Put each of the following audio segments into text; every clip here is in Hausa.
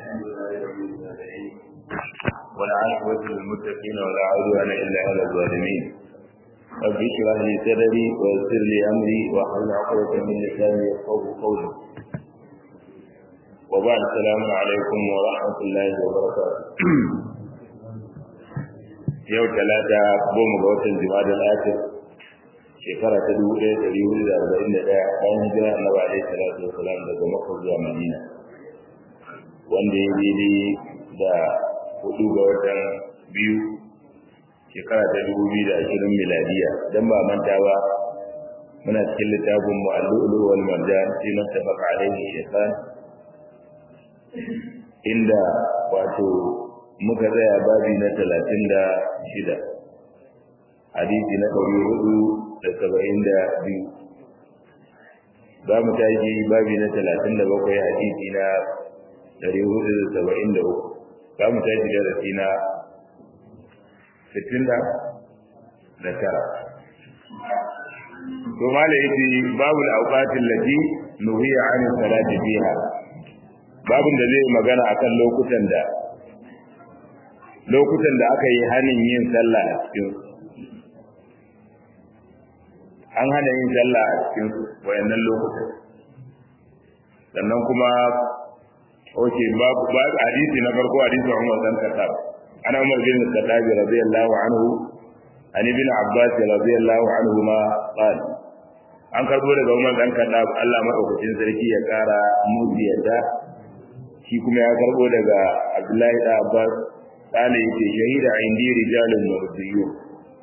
الحمد لله رب العالمين والعاقبة للمتقين ولا عدوان إلا على الظالمين رب اشرح لي صدري ويسر لي أمري واحلل عقدة من لساني يفقهوا قولي وبعد السلام عليكم ورحمة الله وبركاته yau talata goma ga watan jima'a al-akhir shekara ta dubu ɗaya ɗari hudu da arba'in da ɗaya bayan hijira annabi alaihi salatu wasalam daga makka zuwa madina wanda ya daidai da hudu ga watan biyu shekara ta dubu biyu da ashirin miladiya don ba manta ba muna cikin littafin mu'allu'ulu wal marjan fi mattafaqa alaihi shaytan inda wato muka tsaya babi na talatin da shida hadisi na ɗari hudu da saba'in da biyu za mu tashi babi na talatin da bakwai hadisi na ɗari hudu da saba'in da uku za mu tashi darasi na sittin da tara to mala yace babu al-awqatil lati nuhiya an salati fiha babun da zai magana akan lokutan da lokutan da aka yi hanin yin sallah a cikin an hana yin sallah a cikin wayannan lokutan sannan kuma oke babu hadisi na farko hadisi Umar dan Khattab ana Umar bin Khattab radiyallahu anhu an ibn Abbas radiyallahu anhu ma qala an karbo daga Umar dan Khattab Allah madaukakin sarki ya kara muzi yadda shi kuma ya karbo daga Abdullahi da Abbas قال يتي شهيد عندي رجال مرضيون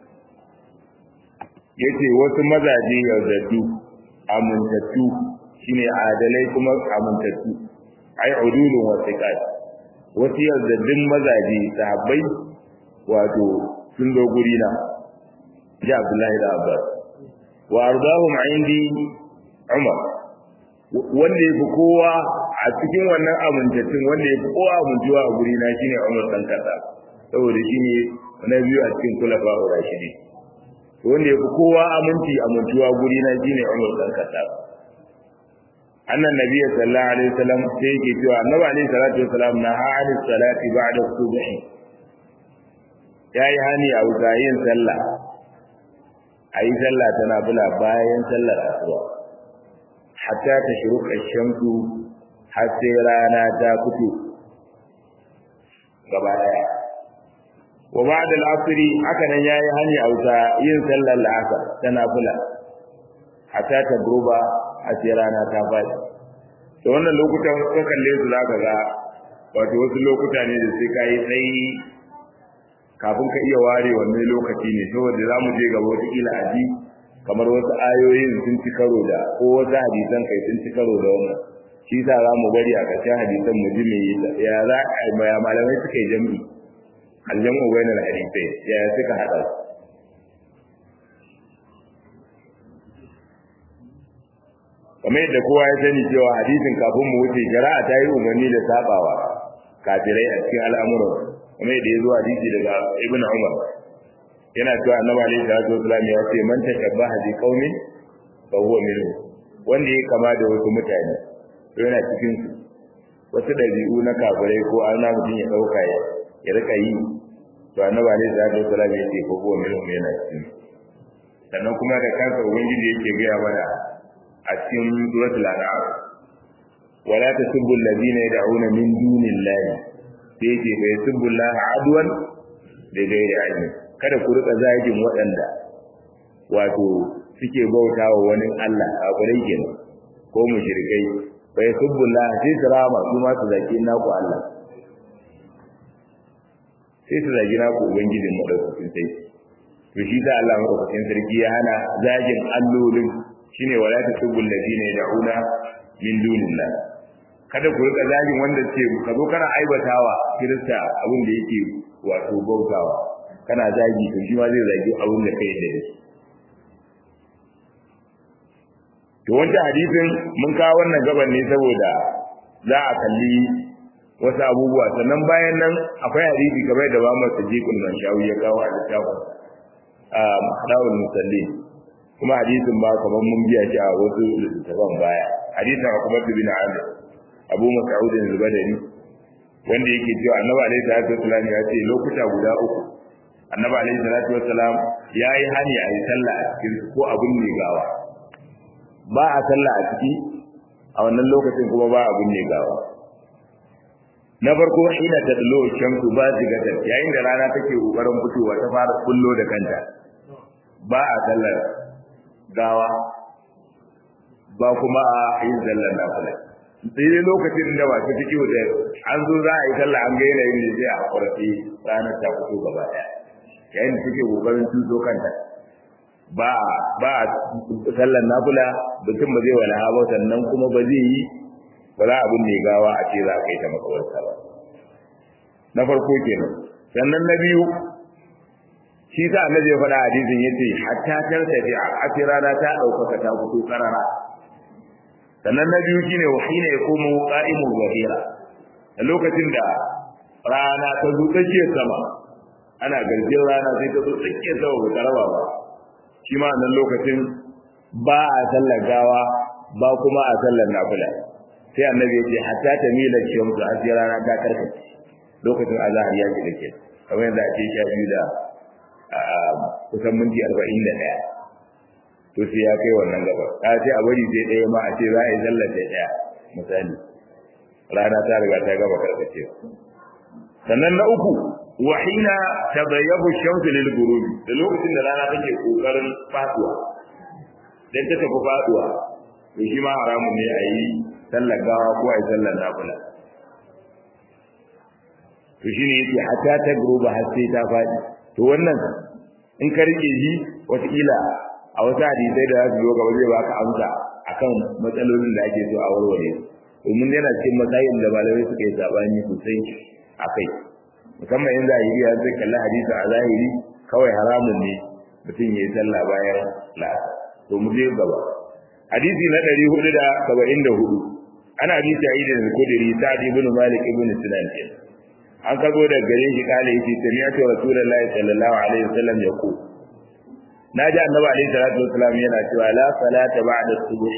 yace wasu mazaje yaudaddu amintattu shine adalai kuma amintattu ai udulun wasiqat wasu yaudaddun mazaje sahabbai wato sun zo guri na ji Abdullahi da Abbas wa ardahum indi Umar wanda yafi kowa a cikin wannan amintattun wanda yafi kowa amintuwa a guri na shine Umar dan kasa saboda shine na biyu a cikin kulafa urashidi wanda yafi kowa aminci amintuwa guri na shine Umar dan kasa annan nabiy sallallahu alaihi wasallam sai yake cewa annabi alaihi salatu wasallam na ha'ani salati ba'da subhi yayi hani a wuzayin sallah ayi sallah tana bula bayan sallar asuba hatta ta shuruka shamsu har sai rana ta fito gaba daya wa ba'da al-asr haka nan yayi hani auta yin sallar al-asr ta nafila hatta ta gruba har sai rana ta fadi to wannan lokutan ka kalle su zaka ga wato wasu lokuta ne da sai kai tsayi kafin ka iya ware wannan lokaci ne saboda za mu je gaba wata kila aji kamar wasu ayoyin sun ci karo da ko wasu hadisan kai sun ci karo da wannan shi sa za mu bari a ƙarshen hadisan mu ji me ya za a ya malamai suka yi jami'i aljamu bayan alhadisai ya suka haɗa su kamar yadda kowa ya sani cewa hadisin kafin mu wuce shari'a ta yi umarni da sabawa kafirai a cikin al'amuran kamar yadda ya zo hadisi daga ibn umar yana cewa annabi alaihi salatu wasallam ya ce man tashabbaha bi qaumin fa huwa minhu wanda ya kama da wasu mutane to yana cikin su wasu dabi'u na kafirai ko ana mutum ya dauka ya ya rika yi to annabi alaihi salatu wasallam ya ce fa huwa minhu yana cikin sannan kuma da kansa ubangiji yake gaya mana a cikin suratul an'am wala tasubbu alladhina yad'una min dunillahi sai yake fa yasubbu allaha adwan da gairi ilmi kada ku rika zagin waɗanda wato suke bautawa wani Allah a gurin kenan ko mushrikai fa yasubbullah sai su rama su ma su zaki naku Allah sai su zagi naku ubangijin madaukakin sai to shi da Allah madaukakin sarki ya hana zagin allolin shine wala tasubbul ladina yad'una min dunillah kada ku rika zagin wanda ce ka zo kana aibatawa kirista abin da yake wato bautawa kana zagi to shi ma zai zagi abin da kai da shi to wancan hadisin mun kawo wannan gaban ne saboda za a kalli wasu abubuwa sannan bayan nan akwai hadisi kamar da ba mu sadiqul manshawi ya kawo a littafin a dawul musalli kuma hadisin ba kamar mun biya shi a wasu littafan baya hadisin Abu bin Amir Abu Mas'ud al-Badri wanda yake cewa annabi alaihi salatu wasalam ya ce lokuta guda uku annabi alaihi salatu wasalam ya yi hani a yi sallah a cikin ko abun ne gawa ba a sallah a ciki a wannan lokacin kuma ba abun ne gawa na farko ina ta dalo shamsu ba zigata yayin da rana take kokarin fitowa ta fara kullo da kanta ba a sallar gawa ba kuma a yin sallar nafila sai dai lokacin da wasu ciki da an zo za a yi sallah an ga yanayin da zai a kwarfi ranar ta fito gaba daya yayin da take kokarin tuzo kanta ba ba sallar nafila mutum ba zai wala hawa sannan kuma ba zai yi ba za abin mai gawa a ce za a kai ta makawarsa ba na farko kenan sannan na biyu shi sa annabi ya faɗa hadisin yace hatta tartafi a asirana ta ɗaukaka ta fito karara sannan na biyu shine wa hina yakumu qa'imu zahira a lokacin da rana ta zo tsakiyar sama ana garjin rana sai ta zo tsakiyar sama ba taraba ba shi ma nan lokacin ba a sallar gawa ba kuma a sallar nafila sai annabi ya ce hatta ta mila shamsu har sai rana ta karkace lokacin azhar ya shiga ke kamar yadda ake sha biyu da kusan minti arba'in da ɗaya to sai ya kai wannan gaba ta ce a bari sai ɗaya ma a ce za a yi sallar da ɗaya misali rana ta riga ta gaba karkace sannan na uku wa hina tabayyabu shamsu lil ghurubi da lokacin da rana take kokarin faduwa dan ta tafi faduwa to shi ma haramun ne a yi sallar gawa ko a yi sallar nafila to shine yake hatta ta gruba har sai ta faɗi to wannan in ka rike shi wataƙila a wasu hadisai da za su zo gaba zai baka amsa akan matsalolin da ake so a warware domin yana cikin matsayin da malamai suka yi sabani sosai a kai musamman in zahiri ya zai kalli hadisi a zahiri kawai haramun ne mutum ya yi sallah bayan la'asar to mu je gaba hadisi na ɗari hudu da saba'in da hudu ana bi sa'id al-khudri sa'd ibn malik ibn sinan ke an kago da gare shi kale yace sami'tu rasulullahi sallallahu alaihi wasallam yaqul naji annabi alaihi salatu wasallam yana cewa la salata ba'da subh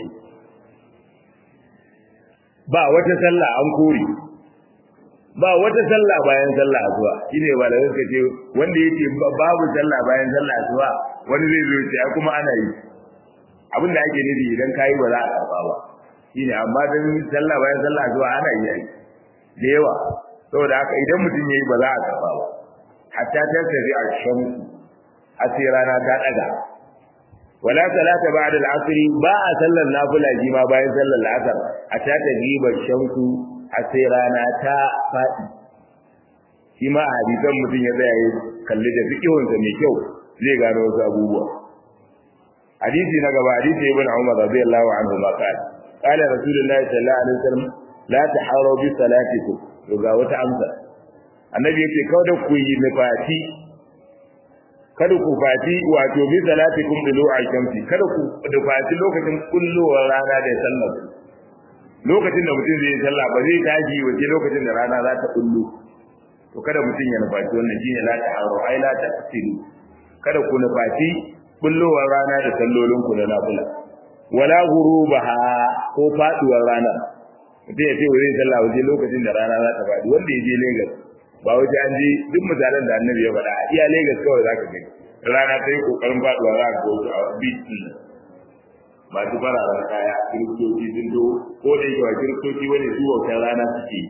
ba wata sallah an kore ba wata sallah bayan sallah asuba shine ba da suka ce wanda yake babu sallah bayan sallah asuba wani zai zo ya kuma ana yi abin da ake nufi idan kayi ba za a karba ba shine amma dan sallah bayan sallah zuwa ana yi ai da yawa saboda haka idan mutum yayi ba za a karba ba hatta ta tafi a shamsu sai rana ta daga wala salata ba'da al-asr ba a sallar nafila ji ma bayan sallar al-asr hatta ta jiba shamsu sai rana ta fadi shi ma a hadisan mutum ya tsaya ya kalli da fikihunsa mai kyau zai gano wasu abubuwa hadisi na gaba hadisi ibn umar radiyallahu anhu ma qala qala rasulullahi sallallahu alaihi wasallam la taharu bi salatikum to ga wata amsa annabi yace kada ku yi nufati kada ku fati wato bi salatikum bi lu'a shamsi kada ku nufati lokacin kullowar rana da sallar lokacin da mutum zai yi sallah ba zai tashi wace lokacin da rana za ta kullu to kada mutum ya nufaci wannan shine la taharu ai la tafsiru kada ku nufaci bullowar rana da sallolin ku na nafila wala ghurubaha ko faduwar rana mutum ya ce wurin sallah waje lokacin da rana za ta faɗi wanda ya je Lagos ba waje an je duk misalan da annabi ya faɗa iya Lagos kawai zaka gani rana ta yi kokarin faduwa za ka ga a beach din masu fararen kaya kiristoci sun do ko da yake wa kiristoci wani su wautar rana suke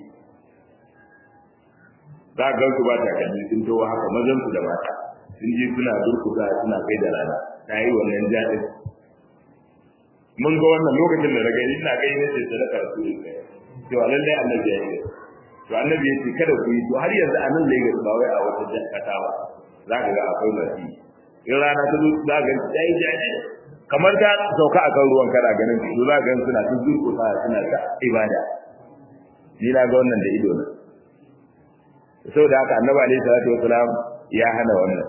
za ka gan su ba takalmi sun to haka mazan su da mata sun je suna durkusa suna kai da rana ta yi wannan jaɗin mun ga wannan lokacin da daga ina gani na ce sadaka su ne cewa lallai annabi ya yi to annabi ya ce kada ku yi to har yanzu a nan Lagos ba wai a wata jakata ba za ka ga akwai masu in rana ta zo za ka ga yi jaɗi kamar ta sauka akan ruwan kana ganin su za ka ga suna ta durkusa suna ta ibada ni na ga wannan da ido na saboda haka annabi alaihi salatu wasalam ya hana wannan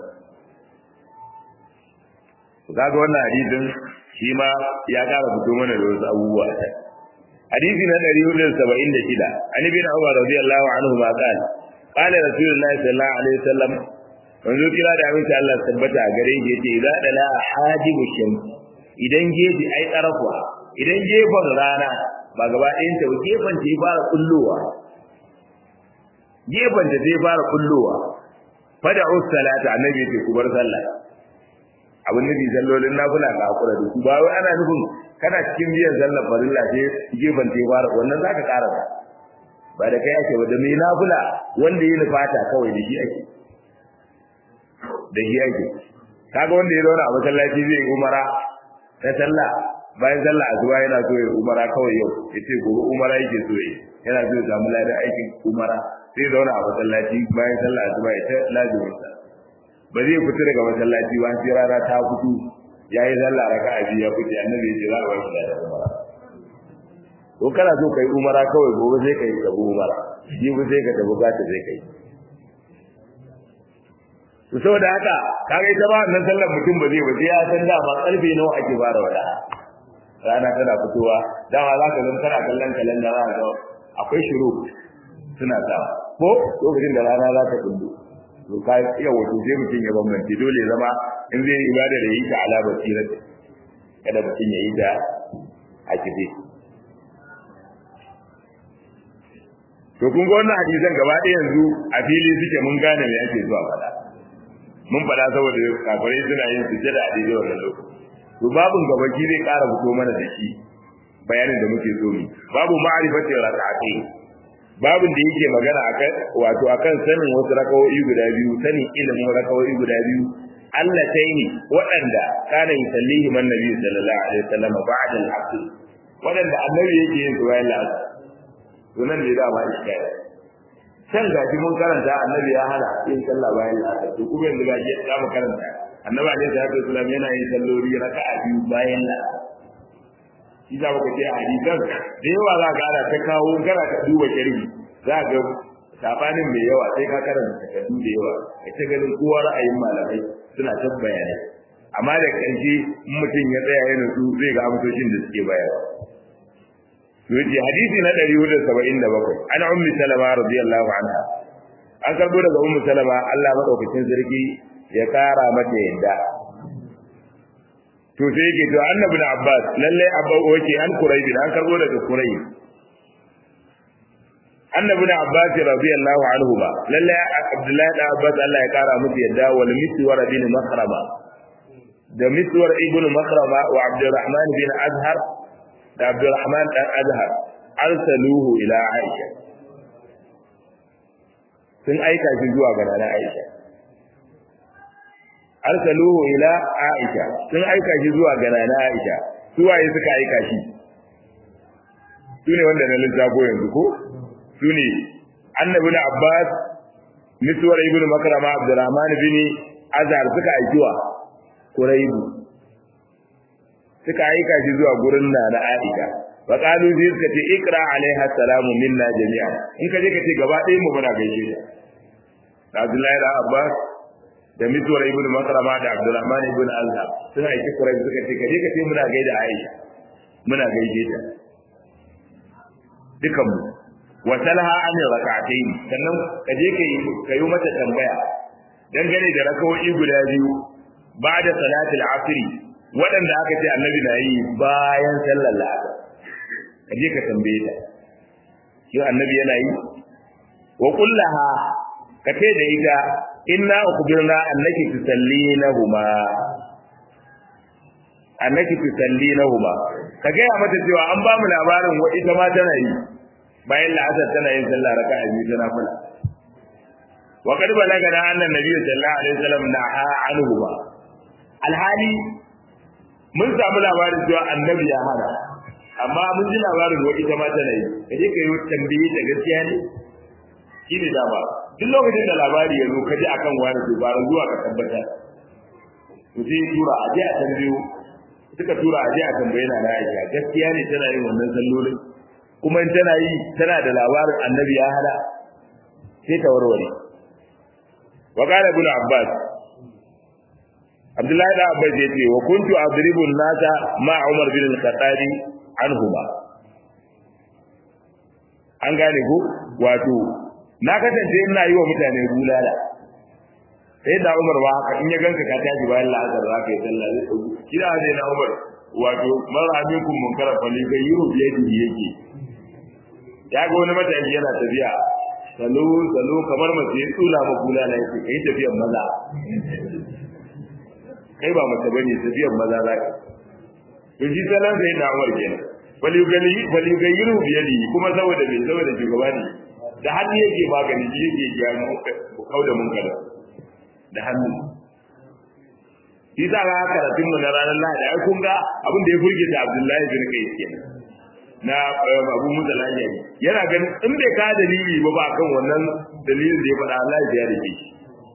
kaga wannan hadisin shi ma ya kara fito mana da wasu abubuwa a can hadisi na 476 an ibn umar radiyallahu anhu ma qala qala rasulullahi sallallahu alaihi wasallam manzo kira da aminci Allah tabbata gare shi yace idza dala hajibu shams idan gefe ai tsarafa idan gefen rana ba gaba ɗayan ta gefen ta fara kullowa gefen da zai fara kullowa fada salata annabi ya ce ku bar sallah abin nufi sallolin nafila ka hakura da su ba wai ana nufin kana cikin biyan sallar farilla sai gefen ta fara wannan zaka ƙara ba da kai ake ba da mai nafila wanda ya nufata kawai da shi ake da shi ake kaga wanda ya zauna a masallaci zai umara ta sallah bayan sallah asuba yana so ya umara kawai yau yace gobe umara yake so yi yana so ya samu ladan aikin umara sai zauna a masallaci bayan sallah asuba ya ta lazimin sa ba zai fita daga masallaci ba sai rana ta fito yayi sallah raka'a biyu ya fice annabi ya ce za a bar shi da umara ko kana so kai umara kawai gobe sai kai tabu umara shi ba sai ka tabu gata sai kai to saboda haka kaga ita ba nan sallar mutum ba zai ba sai ya san dama karfe nawa ake fara wada rana tana fitowa dama za ka zama kana kallon kalanda za ka akwai shiru suna sa ko lokacin da rana za ta kullu to ka iya wato sai mutum ya bambance dole zama in zai ibada da yi ta ala basirat kada mutum ya yi ta a kife to kun ga wannan hadisan gaba ɗaya yanzu a fili suke mun gane me ake zuwa faɗa mun faɗa saboda kafirai suna yin sujjada a daidai wannan lokaci to babun gabaki zai ƙara fito mana da shi bayanin da muke so mu babu ma'rifati rak'ati babun da yake magana akan wato akan sanin wasu rakawoyi guda biyu sanin ilimin rakawoyi guda biyu Allah taini waɗanda kana yusallihi man nabi sallallahu alaihi wasallam ba'da al-asr waɗanda annabi yake yin su bayan al-asr to nan ne da ma iskari can gaji mun karanta annabi ya hana yin sallah bayan al-asr to kuma yanzu gaji ya mu karanta annabi alaihi salatu wasallam yana yin sallori raka'a biyu bayan al-asr shi za ka ce a hadisan da yawa za ka ana ta kawo kana ka duba sharhi za ka sabanin mai yawa sai ka karanta takardu da yawa ka ta ganin kowa ra'ayin malamai suna ta bayanai amma da ƙarshe in mutum ya tsaya ya nutsu zai ga amsoshin da suke bayarwa yace hadisi na 477 ana ummi salama radiyallahu anha an karbo daga ummu salama Allah madaukakin sarki ya kara mata yadda to sai yake to annabi da abbas lalle abba oke an qurayb an karbo daga qurayb annabi da abbas radiyallahu anhu ba lalle abdullahi da abbas Allah ya kara masa yadda wal miswar bin makrama da miswar ibnu makrama wa abdurrahman bin azhar da abdurrahman dan azhar arsaluhu ila aisha sun aika shi zuwa ga nana aisha arsaluhu ila aisha sun aika shi zuwa ga nana aisha su waye suka aika shi su ne wanda na lissafo yanzu ko su ne annabi na abbas miswar ibnu makrama abdurrahman bin azhar suka aikiwa quraibu suka aika shi zuwa gurin nana aisha fa qalu zai suka ce ikra alaiha salamu minna jami'an in ka je ka ce gaba ɗaya mu muna gaishe ta Abdullahi da Abbas da mituwar ibn makrama da abdurrahman ibn azhar sun aiki kurai suka ce kaje ka ce muna gaida aisha muna gaide ta dukan mu wa talha an rak'atayn sannan kaje kai kayo mata tambaya dangane da rakawoyi guda biyu ba'da salatul asr waɗanda aka ce annabi na yi bayan sallar la'asar kaje ka tambaye ta shi annabi yana yi wa kullaha ka ce da ita inna ukhbirna annaki tusallinahuma annaki tusallinahuma ka ga ya mata cewa an ba mu labarin wa ita ma tana yi bayan la'asar tana yin sallah raka'a biyu tana fula wa qad balagana anna nabiyyu sallallahu alaihi wasallam naha anhuma alhali mun samu labarin cewa annabi ya hana amma mun ji labarin wa ita ma tana yi kaje ka yi tambaye da gaskiya ne shine dama duk lokacin da labari ya zo ka ji akan wani to bara zuwa ka tabbata to sai tura a je a tambayo suka tura a je a tambaye na Aisha gaskiya ne tana yin wannan sallolin kuma in tana yi tana da labarin annabi ya hada sai ta warware wa qala ibn abbas abdullahi da abbas ya ce wa kuntu adribu nasa ma umar bin al-khattabi anhuma an gane ko wato na kasance ina yi wa mutane bulala sai da Umar ba haka in ya ganka ka tashi bayan la'azar za ka yi sallah zai dauki kira zai na Umar wato mara amikum munkara fali ga yuru biyadi yake ya ga wani matashi yana tafiya salo salo kamar mace ya tsula ma kula na yake kai tafiyan maza kai ba mace bane tafiyan maza za ka to shi salon sai na Umar kenan bal yugali bal yugayiru bi yadi kuma saboda bai saboda shugaba ne da hannu yake magani shi yake gyara mu kauda mun kala da hannu shi za ka karatun mu na ranar Lahadi ai kun ga abin da ya burge da Abdullahi bin Kai kenan na Abu Musa Lahadi yana ganin in bai ka dalili ba ba kan wannan dalilin da ya faɗa Allah ya rike shi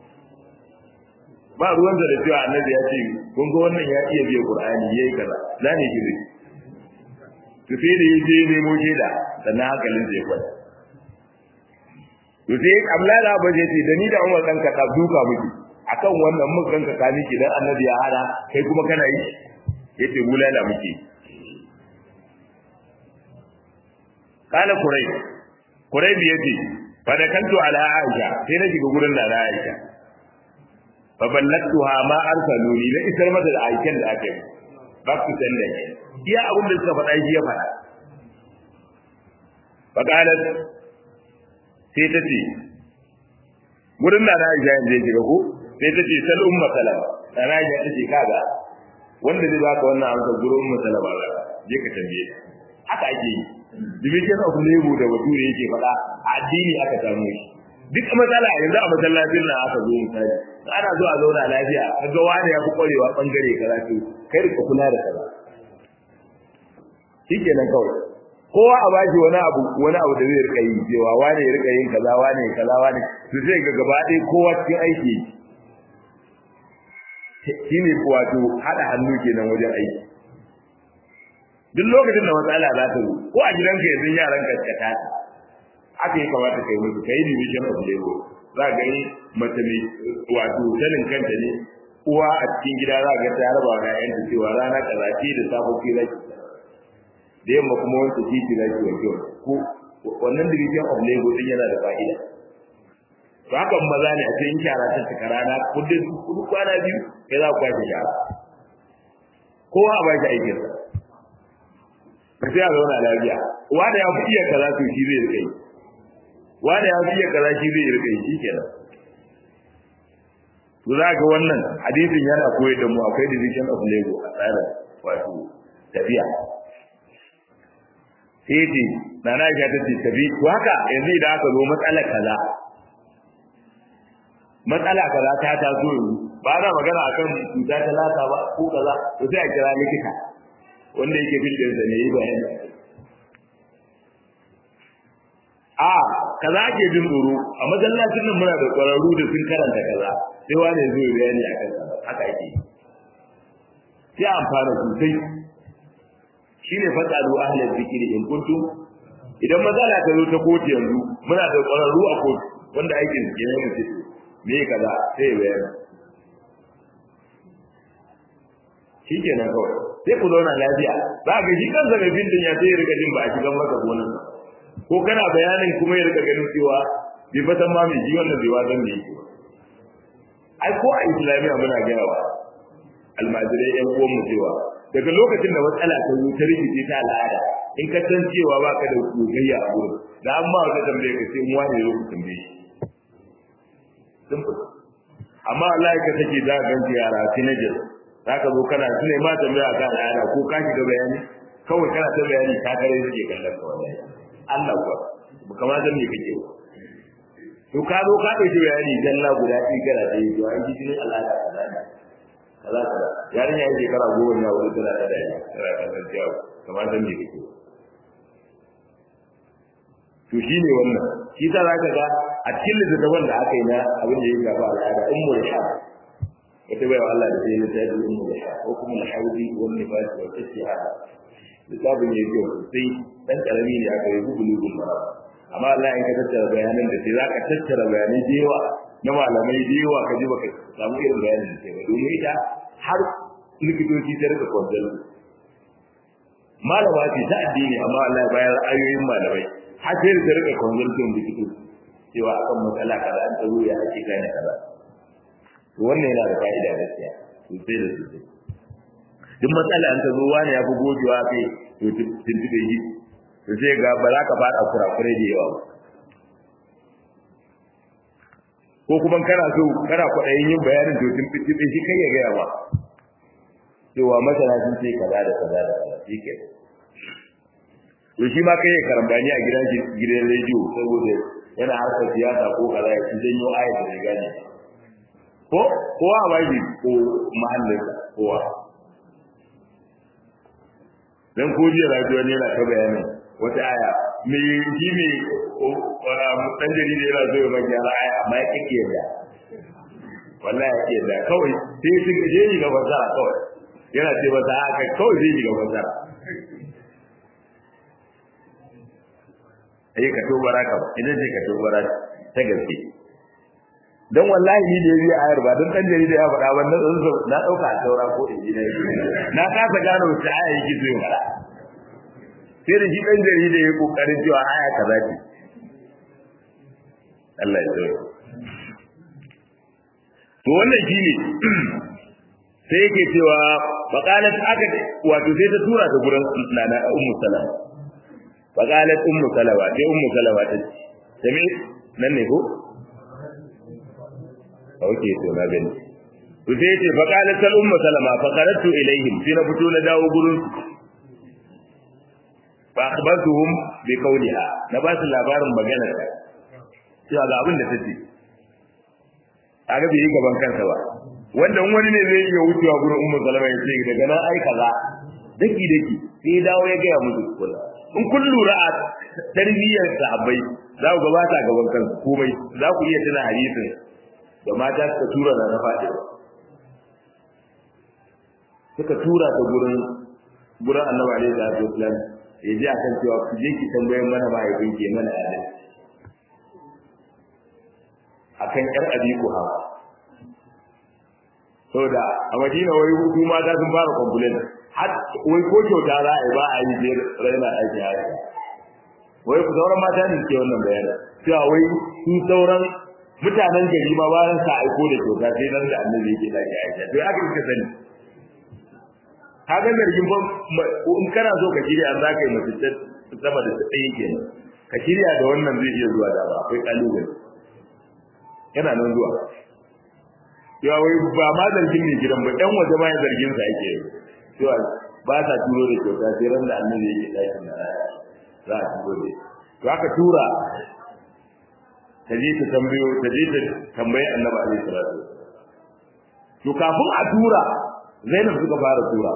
ba ruwan da cewa annabi ya ce kun ga wannan ya iya biya Qur'ani yayi kaza za ne gizo to sai da yaje nemo shaida sannan hankalin zai kwata to sai Abdullahi da Abu ce da ni da Umar dan ka duka miki akan wannan mun ganka ka miki dan annabi ya hada kai kuma kana yi yace bulala miki kana kurai kurai bi yace fa da kanto ala aisha sai na shiga gurin da aisha fa ballatuha ma arsaluni la isar mata da aikin da aka yi ba ku san da shi iya abin da suka faɗa shi ya faɗa fa qalat sai ta ce gurin da aisha yanzu ya shiga ko sai ta ce sal umma salama sana ya ta ce kaga wanda zai baka wannan amsa gurin umma salama ba je ka tambaye haka ake yi division of labor da bature yake faɗa a addini aka samu shi duk matsala yanzu a masallacin nan aka zo misali ana zuwa zauna lafiya kaga wani ya fi kwarewa bangare kaza to kai rika kula da kaza shikenan kawai kowa a bashi wani abu wani abu da zai rika yi cewa wani ya rika yin kaza wani ya kaza wani to sai ga gaba ɗaya kowa cikin aiki shine wato hada hannu kenan wajen aiki duk lokacin da matsala za ta zo ko a gidanka yanzu yaran ka ka ta haka ya kamata kai musu kai division of labor za ga yi mace mai wato sanin kanta ne uwa a cikin gida za ga ta raba ga yanta cewa rana kaza ce da sabo ke zaki da yamma kuma wanda titi zaki wanke ko wannan division of labor din yana da fa'ida to hakan maza ne a cikin shara ta cika rana kudin kudu kwana biyu kai za ku kwashe shara kowa a baki aikinsa ka sai a zauna lafiya wanda ya fi iya kaza to shi zai rika yi wanda ya fi iya kaza shi zai rika yi shikenan to za ga wannan hadisin yana koyar da mu akwai division of labor a tsarin wato tafiya sai ce na na ga ta ce tafi to haka yanzu idan aka zo matsalar kaza matsala kaza ta taso yanzu ba na magana akan cuta ta lata ba ko kaza to sai a kira likita wanda yake bildin da ne yi bayani a kaza ke jin tsoro a masallacin nan muna da ƙwararru da sun karanta kaza sai wani ya zo ya bayani a kan haka ake sai amfana sosai shine fasalu ahlal zikri in kuntum idan matsala ta zo ta kotu yanzu muna da ƙwararru a kotu wanda aikin su kenan mu me kaza sai ya bayani shi kenan kawai sai ku zauna lafiya za ka shi kansa mai bindin ya sai ya rika jin ba a shigan maka gonan ko kana bayanin kuma ya rika ganin cewa bai fatan ma mai ji wannan bai wasan da yake ai ko a islamiyya muna gaya wa almajirai yan uwan mu cewa daga lokacin da matsala ta zo ta rikice ta al'ada in ka san cewa baka da gogayya a gurin da an ma wata tambaye ka sai mu wani yau ku tambaye shi amma Allah ya ka take za ka ganci yara teenagers zaka zo kana su ne ma tambaya kan al'ada ko ka shiga bayani kawai kana ta bayani ka kare suke kallon ka wallahi Allah kuwa ba kama san me kake ba to ka zo ka dauki bayani dalla guda ɗaya kana da yi to an ji jinin al'ada kaza ne kaza kaza yarin ya yi shekara goma ya wuri tana da dai tana kallon ciyawa kama san me kake ba to shine wannan shi ta zaka ga a cikin littattafan da aka yi na abin da ya gaba al'ada in mu da wata bai wa Allah da sai ta yi ummu da ko kuma al-hawdi wal nifas wa istihad littafin ya yi sai dan karami ne aka yi gugulu mara amma Allah in ka tattara bayanan da sai zaka tattara bayanai da yawa na malamai da yawa ka ji baka samu irin bayanin da sai ba domin ita har likitoci ta rika kwantar malama ce ta addini amma Allah ya bayar ayoyin malamai har sai ta rika kwantar likitoci cewa akan matsala kaza an tsaro ya ake gane kaza wannan yana da fa'ida gaskiya sosai da sosai duk matsala an ta zo wani ya fi gogewa kai to tuntube yi to sai ga ba za ka fada kurakurai da yawa ba ko kuma kana so kana kwaɗayin yin bayanin to tun fitin shi kai ya gaya ba cewa masana sun ce kaza da kaza da kaza shi ke to shi ma kai ya karambani a gidan gidan rediyo saboda yana harkar siyasa ko kaza ya ci janyo ayat da ya gane ko kowa ba shi ko mahallin kowa dan ko jiya rajuwa ne yana ta bayanin wata aya me shi me dan jarida yana zo ya maka yara aya amma ya kike yadda wallahi ya kike yadda kawai sai su je ni ga fasara kawai yana ce ba haka kawai zai ni ga fasara ai ka to baraka ba idan sai ka to baraka ta gaske dan wallahi ni da yayi ayar ba dan dan jarida ya faɗa wannan na dauka a saura ko injina na kasa gano wata aya yake so ya faɗa sai da shi dan jarida ya kokarin cewa aya kaza ce Allah ya tsare to wannan shine sai yake cewa faqalat aka wato sai ta tura ta gurin nana ummu salama faqalat ummu salama sai ummu salama ta ce me nan ne ko Oke to na gani. To sai yace fa qalat al ummu salama fa qaratu ilaihim sai na fito na dawo gurin fa akhbartuhum bi qawliha na ba su labarin maganar ta. Cewa ga abin da tace. Kaga bai yi gaban kansa ba. Wanda wani ne zai iya wucewa gurin ummu salama ya ce daga nan ai kaza daki daki sai dawo ya ga musu kula. In kun lura a tarbiyyar sahabbai za ku gabata gaban kansu komai za ku iya tuna hadisin da mata suka tura da na faɗi suka tura ta gurin gurin annabi alaihi salatu wasallam ya ji akan cewa ku je ki tambayar mana mahaifin ke mana adal akan yar abi ku ha saboda a madina wai hutu mata sun fara complain har wai ko kyauta za a yi ba a yi je raina aiki haka wai ku sauran mata ne ke wannan bayanin cewa wai su sauran mutanen gari ma ba sa aiko da kyauta sai nan da annabi yake da ya aika to aka kika sani kaga zargin ba in kana so ka shirya an zaka yi mace sama da tsayin kenan ka shirya da wannan zai iya zuwa da ba akwai kalubale yana nan zuwa ya wai ba ma zargin ne gidan ba ɗan waje ma ya zargin sa yake cewa ba sa turo da kyauta sai ran da annabi yake ɗakin da za a turo da to aka tura ta je ta tambayo ta je ta tambayi annabi alaihi salatu to kafin a tura Zainab suka fara tura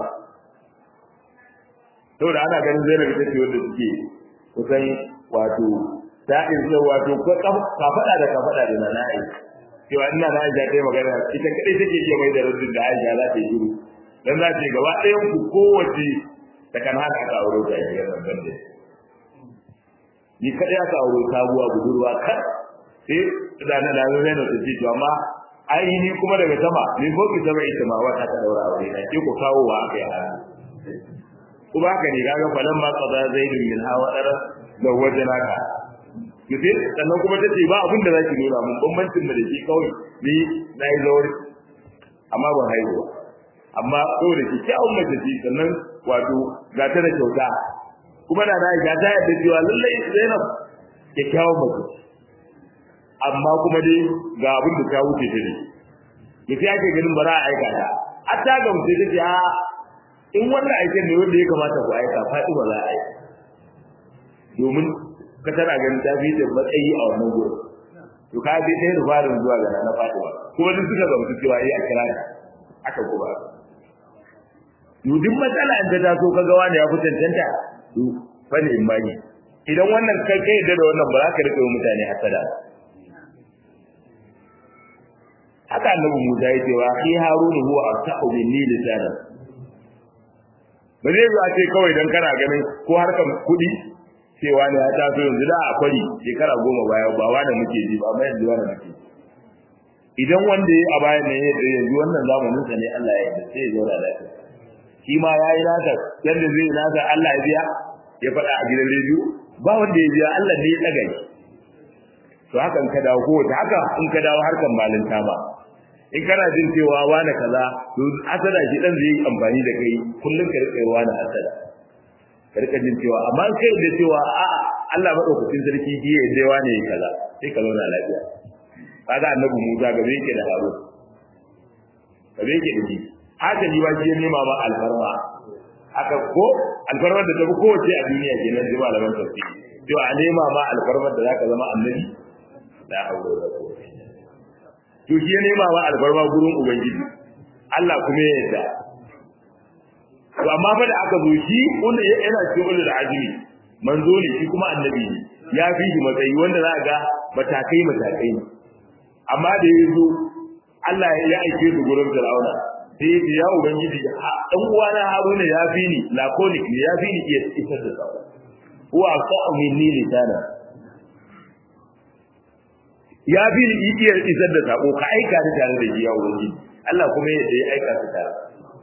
saboda ana ganin Zainab ita ce wanda suke kusan wato ta izza wato ko ka fada da ka fada da nana ai cewa ina na Aisha ta magana ita kadai take iya mai da raddin da Aisha za ta yi shiru dan za ta yi gaba ɗayan ku kowace ta kan haka aka aure ta yi gaban bande ni kadai aka aure sabuwa budurwa kan sai da na da zai na tsaji to amma ai ni kuma daga sama ni ko ki sama ita ma wata ta daura aure na ke ko kawo wa aka yi kuma haka ne kaga falan ma qada zaidun min hawa dara da wajena ka kitin sannan kuma tace ba abin da zaki nuna mun bambancin da shi kawai ni nayi zauri amma ban haihuwa amma saboda ki kyawun mace ce sannan wato ga ta da kyauta kuma da na ga ta yadda cewa lallai Zainab kyakkyawan mace amma kuma dai ga abin da ta wuce ta ne da sai ake ganin ba za a aika ta a ta ga mutum ta ce a in wannan aikin ne wanda ya kamata ku aika faɗi ba za a aika domin ka tana ganin ta fi da matsayi a wannan gurin to ka bi ɗaya rubarin zuwa ga na faɗi ba kuma duk suka gamsu cewa yi a kira aka kuma to duk matsala in ta taso ka ga wani ya fi cancanta to fani in bani idan wannan kai kai da wannan ba za ka rike mutane hasada ba haka annabi Musa ya ce wa akhi Harun huwa afsahu minni lisanan ba zai zuwa ce kawai dan kana ganin ko harkar kuɗi cewa ne ya taso yanzu da a kwari shekara goma baya ba wanda muke ji ba amma yanzu wanda muke idan wanda ya a bayan nan ya yanzu wannan zamanin sa ne Allah ya yarda sai ya zauna lafiya shi ma ya yi nasa yadda zai yi nasa Allah ya biya ya faɗa a gidan rediyo ba wanda ya biya Allah ne ya ɗaga shi to haka in ka dawo ko ta haka in ka dawo harkan malinta ba in kana jin cewa wani kaza to asada shi dan zai amfani da kai kullun ka rika wani asada ka rika jin cewa amma kai da cewa a Allah madaukakin sarki ji ya dai wani kaza sai ka zauna lafiya kaga annabi Musa gabe yake da Harun gabe yake da shi haka ji ba shi ya nema ma alfarma aka ko alfarmar da ta fi kowace a duniya kenan ji malaman tafsiri to a nema ma alfarmar da zaka zama annabi da hauro da ko to shi ya nema ma alfarma gurin ubangiji Allah kuma ya yarda to amma fa da aka zo shi wanda yana cikin ulul azmi manzo ne shi kuma annabi ne ya fi shi matsayi wanda za ga matakai matakai ne amma da ya zo Allah ya aike su gurin Fir'auna sai ya ya ubangiji dan uwana Haruna ya fi ni laconic ne ya fi ni iya isar da sako huwa aqa'u minni lisana ya fi ni iya isar da sako ka aika ni tare da shi ya ubangiji Allah kuma ya aika su tare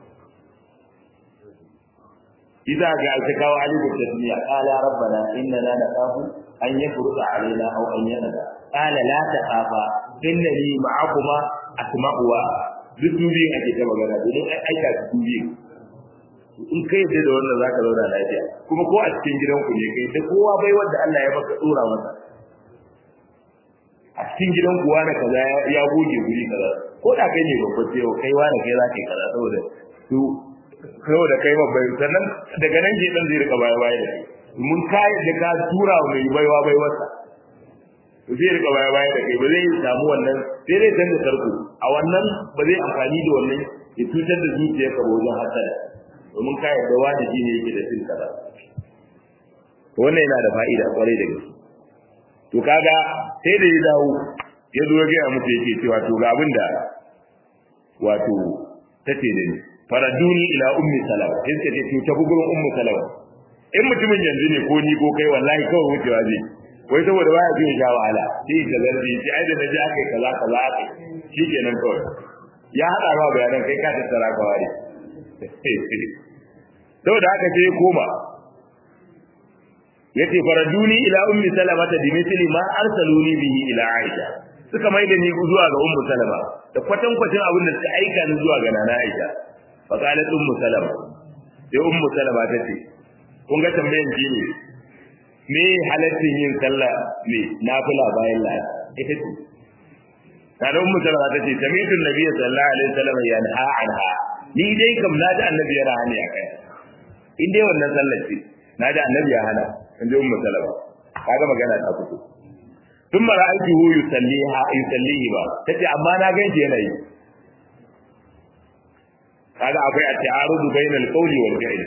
إذا جاء تكاو عليه بالتسمية قال ربنا إننا نخاف أن يفرط علينا أو أن ينادى قال لا تخافا إنني معكما أسمع duk dubiyin ake ta magana domin ai aika su dubiyin in kai yadda da wannan zaka zauna lafiya kuma ko a cikin gidanku ne kai da kowa bai wanda Allah ya baka tsora masa a cikin gidanku wani kaza ya goge guri kaza ko da kai ne babba sai kai wani kai zaka yi kaza saboda su saboda kai babbai sannan daga nan ke dan zai rika baya baya da kai mun kai da ka tura mai baiwa baiwarsa zai rika baya baya da kai ba zai samu wannan sai dai canza tarko a wannan ba zai amfani da wannan ya cutar da zuciyar ka wajen hasada domin ka yarda wani shi ne yake da cin kaza wannan yana da fa'ida kwarai da gaske to kaga sai da ya dawo ya zo ya gaya muku yake cewa to ga abin da wato tace da ni faraduni ila ummi salama sai ce to ta gurin ummu salama in mutumin yanzu ne ko ni ko kai wallahi kawai wucewa zai wai saboda baya jin sha wahala sai ka zargi shi ai da naji akai kaza kaza akai shikenan kawai ya hada ba bayanan kai ka tattara ka ware saboda haka sai koma yace faraduni ila ummi salama ta dimithli ma arsaluni bihi ila aisha suka maida ni zuwa ga ummu salama da kwatan kwatin abin da suka aika ni zuwa ga nana aisha fa qalat ummu salama sai ummu salama ta ce kun ga tambayan ji ne me halaccin yin sallah ne nafila bayan la ita ce ta da ummu salama ta ce sami'tu nabiyyi sallallahu alaihi wasallam yanha anha ni dai kam na ji annabi yana hani akai in dai wannan sallar ce na ji annabi ya hana in ji ummu salama kaga magana ta fito tun mara aiki hu yusalliha yusallihi ba tace amma na ganshi yana yi kaga akwai at-ta'arudu bainal qawli wal fi'l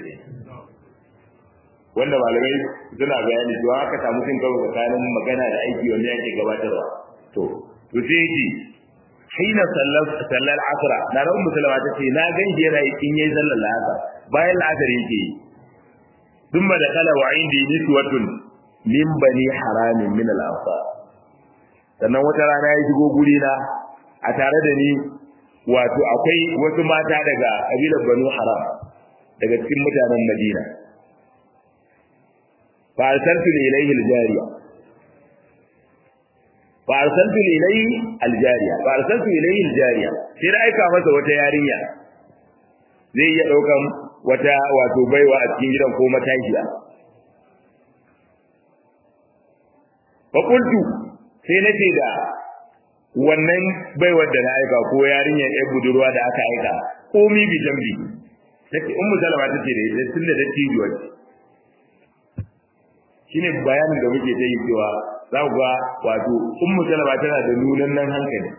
wanda malamai suna bayani cewa aka samu cin karo tsakanin magana da aiki wanda yake gabatarwa to to sai yake hina sallar sallar asra na ran musulma ta ce na ganshi yana yi in yayi sallar asar bayan la'asar yake yi thumma da kala wa indi niswatun min bani haramin min al-ansar sannan wata rana ya shigo guri na a tare da ni wato akwai wasu mata daga kabilar banu haram daga cikin mutanen madina fa arsaltu ilayhi aljariya fa arsaltu ilayhi aljariya fa arsaltu ilayhi aljariya sai da aika masa wata yarinya zai iya daukan wata wato baiwa a cikin gidan ko matashiya fa qultu sai nace da wannan baiwar da na aika ko yarinyar yar budurwa da aka aika komi bi jambi tace ummu salama tace da ita tunda da tijuwa shine bayanin da muke ta yi cewa za ku ga wato ummu salama tana da nunan nan hankali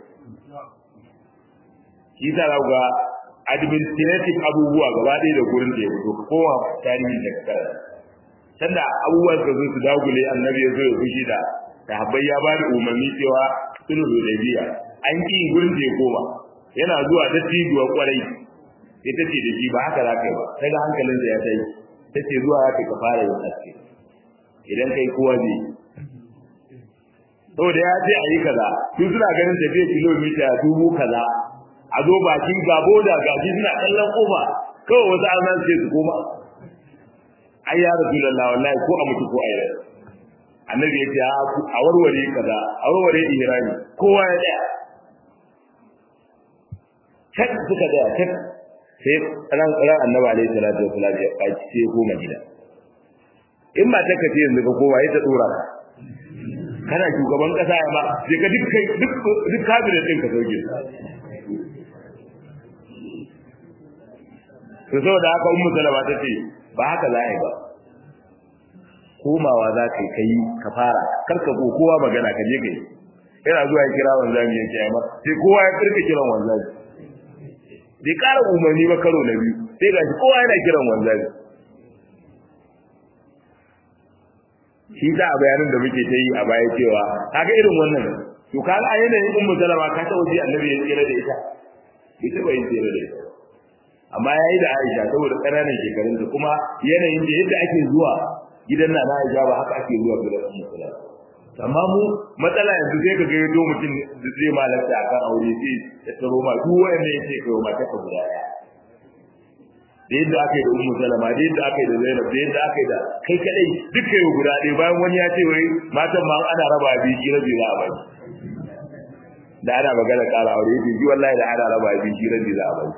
shi sa za ku ga administrative abubuwa gaba ɗaya da gurin da ya fito kowa tarihin da ka karanta sanda abubuwan ka zo su dagule annabi ya zo ya fushi da sahabbai ya ba da umarni cewa sulhu hudaybiya an ki gurin da ya koma yana zuwa ta tijuwa kwarai sai ta ce da shi ba haka za ka yi ba sai ga hankalin da ya tai ta ce zuwa ya ka fara yin haske idan kai kowa zai saboda ya ce a yi kaza su suna ganin tafiya kilomita dubu kaza a zo bakin gabo da gaji suna kallon kofa kawai wasu an ce su koma ai ya rasulullah wallahi ko a mutu ko a yi annabi ya ce a warware kaza a warware ihrami kowa ya tsaya kan suka tsaya kan sai ran ran annabi alaihi salatu wasallam ya faci sai ko madina in ba ta kace yanzu ka kowa ya ta dora kana shugaban kasa ya ma sai ka duk duk duk kabinet din ka sauke to saboda haka ummu salama ta ce ba haka za a yi ba komawa za ka yi ka fara kar ka go kowa magana ka je kai yana zuwa ya kira wanzami ya ce ma sai kowa ya kirka kiran wanzami bai ƙara umarni ba karo na biyu sai ga shi kowa yana kiran wanzami shi ta a bayanin da muke ta yi a baya cewa kaga irin wannan to kaga a yanayin ummu salama ka ta waje annabi ya tsira da ita ita bai tsira da ita amma yayi da Aisha saboda ƙananan shekarun da kuma yanayin da yadda ake zuwa gidan na Aisha ba haka ake zuwa gidan ummu salama amma mu matsala yanzu sai ka ga yato mutum da zai malaka akan aure sai ya taro ma duk wanda yake kai ma ta guda daya da yadda aka yi da ummu salama da yadda aka yi da zainab da yadda aka yi da kai kadai duk kai guda ɗaya bayan wani ya ce wai matan ma ana raba biyu shi rabi za a bai da ana magana ƙara aure yake ji wallahi da ana raba biyu shi rabi za a bai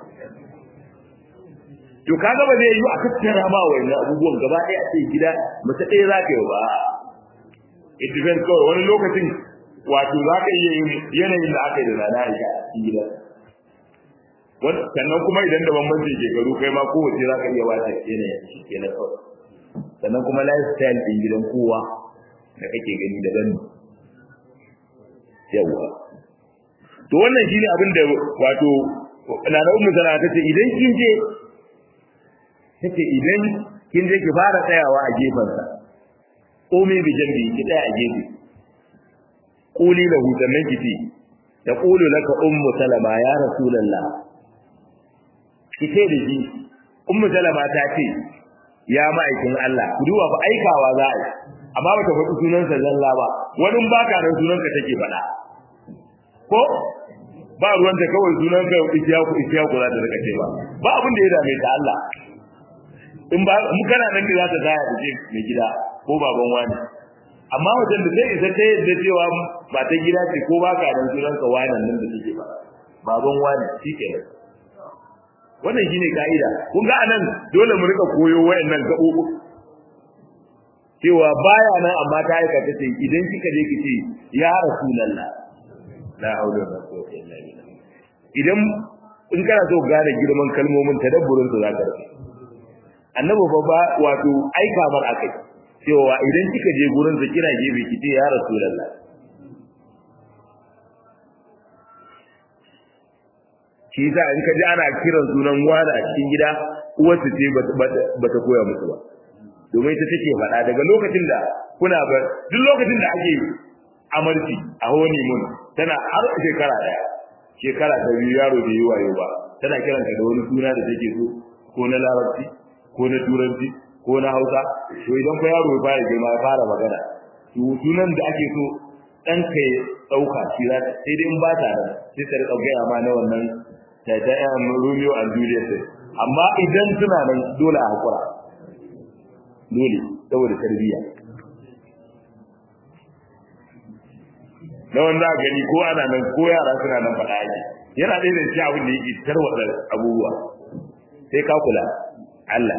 to kaga ba zai yi a tattara ma wannan abubuwan gaba ɗaya a ce gida mace ɗaya za ka yi ba it depends kawai wani lokacin wato za ka iya yin yanayin da aka yi da rana a cikin gida sannan kuma idan da bambanci shekaru kai ma kowace za ka iya wata yanayin shi ke na kawai sannan kuma lifestyle ɗin gidan kowa da kake gani daban ne yawwa to wannan shine abin da wato nana ummu sana ta ce idan kin je tace idan kin je ki fara tsayawa a gefensa komai bi jambi ki tsaya a gefe quli lahu sannan ki ce taqulu laka ummu salama ya rasulullah ki ce da shi ummu salama ta ce ya ma'aikin Allah ku duba ba aikawa za a yi amma ba ta faɗi sunansa zalla ba wani ba ka nan sunanka take faɗa ko ba ruwanta kawai sunanka isiyaku isiyaku za ta rika ce ba ba abin da ya dame ta Allah in ba mu kana nan da za ta zaya da ce mai gida ko baban wani amma wajen da zai isa ta yadda cewa ba ta gida ce ko ba ka nan sunanka wani nan da take ba baban wani shi ke nan wannan shine ka'ida kun ga anan dole mu rika koyo wayannan gabobi cewa baya nan amma ta aikata ce idan kika je ki ce ya rasulullah la haula wala quwwata illa billah idan in kana so gane girman kalmomin tadabburin su zaka rufe annabi fa ba wato aika mar akai cewa idan kika je gurin sa kira gebe ki ce ya rasulullah shi yasa in ka ji ana kiran sunan wani a cikin gida uwarsu ce ba ta koya musu ba domin ita take faɗa daga lokacin da kuna ba duk lokacin da ake amarci a honi mun tana har shekara ɗaya shekara ta biyu yaro bai yi wayo ba tana kiranta da wani suna da take so ko na larabci ko na turanci ko na hausa to idan fa yaro ya fara girma ya fara magana to sunan da ake so ɗan ka ya ɗauka shi za sai dai in ba ta nan sai ta riƙa gaya ma na wannan ta ta yan Romeo and Juliet amma idan suna nan dole a hakura dole saboda tarbiyya na wanda a gani ko ana nan ko yara suna nan faɗa ake yana ɗaya da shi abin da yake tarwatsa abubuwa sai ka kula Allah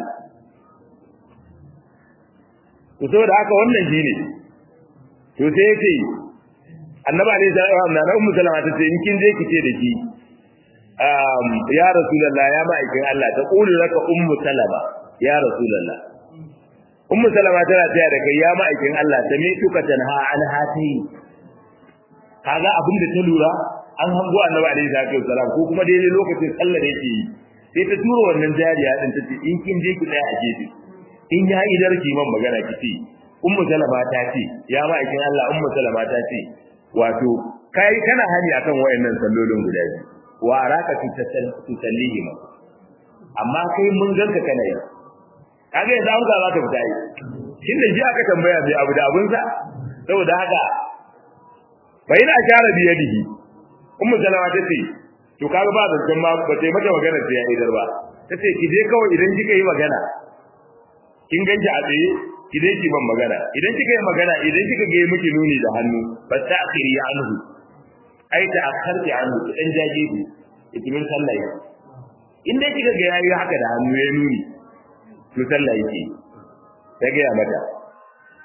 to saboda haka wannan shi ne to sai yace annabi alaihi salatu na ummu salama ta ce in kin je ki ce da ki um ya rasulullah ya ma'aikin Allah ta qulu laka ummu salama ya rasulullah ummu salama tana taya da kai ya ma'aikin Allah ta me tuka tanha an hati kaga abin da ta lura an hango annabi alaihi salatu wasalam ko kuma daidai lokacin sallah da yake yi sai ta tura wannan jariya din ta ce in kin je ki tsaya a gefe in ya idar ki man magana ki ce ummu salama ta ce ya ma'aikin Allah ummu salama ta ce wato kai kana hani akan wayannan sallolin guda biyu wa araka tusallihi ma amma kai mun ganka kana yi kaga yanzu an ga za ta fita yi shin da ji aka tambaya mai abu da abun sa saboda haka bai na share biyadihi ummu salama ta ce to kaga ba da ma ba sai mata magana sai ya idar ba ta ce ki je kawai idan kika yi magana kin ganki a tsaye ki dai ki ban magana idan kika yi magana idan kika ga miki nuni da hannu fa ta'khiri anhu ai ta akharti anhu dan jaje ki ikimin sallah in dai kika ga yayi haka da hannu ya nuni to sallah yake ta ga mata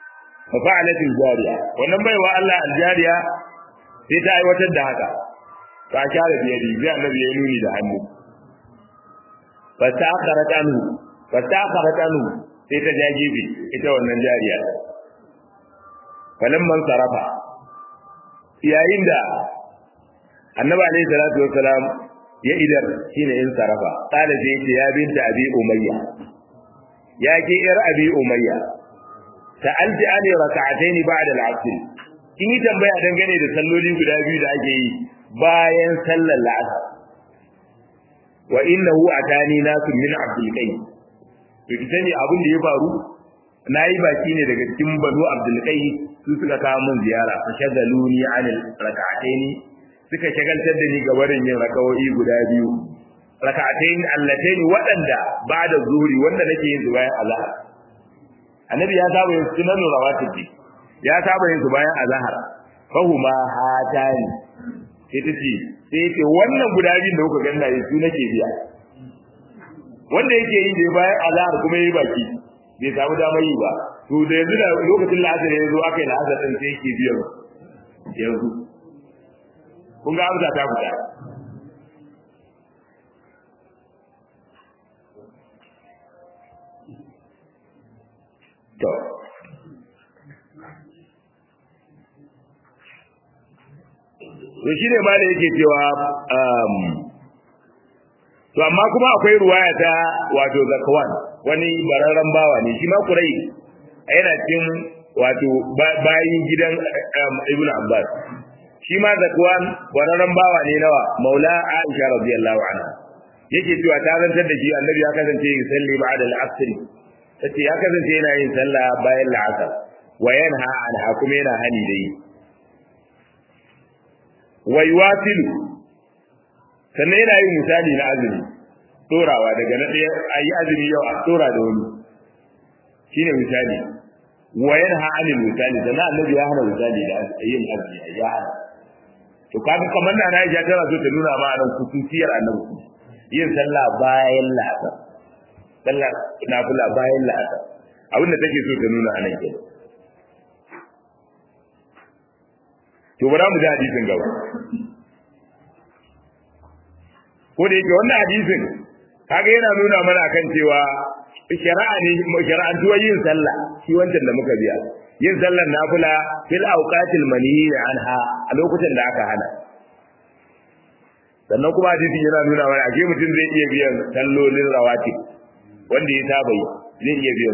fa fa'alat al-jariya wannan baiwa Allah al-jariya sai ta aiwatar da haka fa share biyadi sai annabi ya nuni da hannu fa ta'akharat anhu fa ta'akharat anhu sai ta jajibi ita wannan jariya falamman sarafa yayin da annabi alayhi salatu wassalam ya idar shine in sarafa qala sai ce ya binta abi umayya ya ke yar abi umayya sa'alti an rak'atayn ba'da al-'asr kin yi tambaya dangane da salloli guda biyu da ake yi bayan sallar la'asar wa innahu atani nasu min abdul qais to ki sani abin da ya faru nayi baki ne daga cikin banu abdul qais su suka kawo min ziyara fa shagaluni anil rak'atayn suka shagaltar da ni ga barin yin rakawoyi guda biyu rak'atayn allatayn waɗanda ba'da zuhri wanda nake yin su bayan azhar annabi ya saba yin sunan rawatib ya saba yin su bayan azhar fahuma hatani sai ta ce sai ce wannan guda biyun da kuka ganna yi su nake biya wanda yake yi da bayan azhar kuma yi baki bai samu damar yi ba to da yanzu da lokacin la'asar ya zo aka yi la'asar ɗin sai yake biyan yanzu kun ga amsa ta fita to to shi ne ma da yake cewa to amma kuma akwai ruwaya ta wato zakawan wani bararren bawa ne shi ma kurai yana cikin wato bayin gidan ibn abbas shi ma zakwan bararren bawa ne nawa maula aisha radiyallahu anha yake cewa ta zantar da shi annabi ya kasance yin salli ba'da al-asr tace ya kasance yana yin sallah bayan la'asar wa yanha anha kuma yana hani da yi wa yuwasilu sannan yana yin misali na azumi tsorawa daga na ɗaya a yi azumi yau a tsora da wani shine misali wa yanha anil misali sannan annabi ya hana misali da yin azumi ya hana to kaga kamar na Aisha tana so ta nuna ma nan kususiyar annabi yin sallah bayan la'asar sallah nafila bayan la'asar abinda take so ta nuna anan kenan to bara mu ji hadisin gaba ko da yake wannan hadisin kaga yana nuna mana kan cewa shari'a ne shari'antuwa yin sallah shi wancan da muka biya yin sallar nafila fil awqatil manhiya anha a lokutan da aka hana sannan kuma hadisin yana nuna mana ake mutum zai iya biyan sallolin rawatib wanda ya saba yi zai iya biyan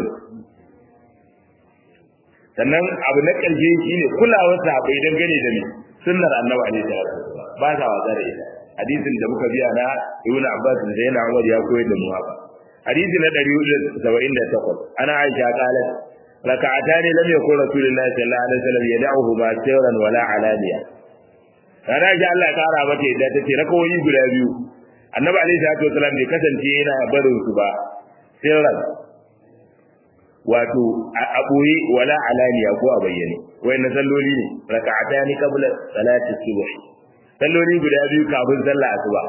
sannan abu na ƙarshe shine kulawar sahabbai dangane da ni sunnar annabi alaihi salatu ba sa wasa da ita hadisin da muka biya na ibn abbas da yana umar ya koyar da mu haka hadisi na 178 ana aisha qalat raka'atani lam yakun rasulullahi sallallahu alaihi wasallam yad'uhu ma sirran wala alaniya rana ji Allah ya kara mata yadda tace rakawoyi guda biyu annabi alaihi salatu wasallam bai kasance yana barin su ba sirran wato a boye wala alaniya ko a bayyane wayannan salloli ne raka'atani qabla salati subh salloli guda biyu kafin sallah asuba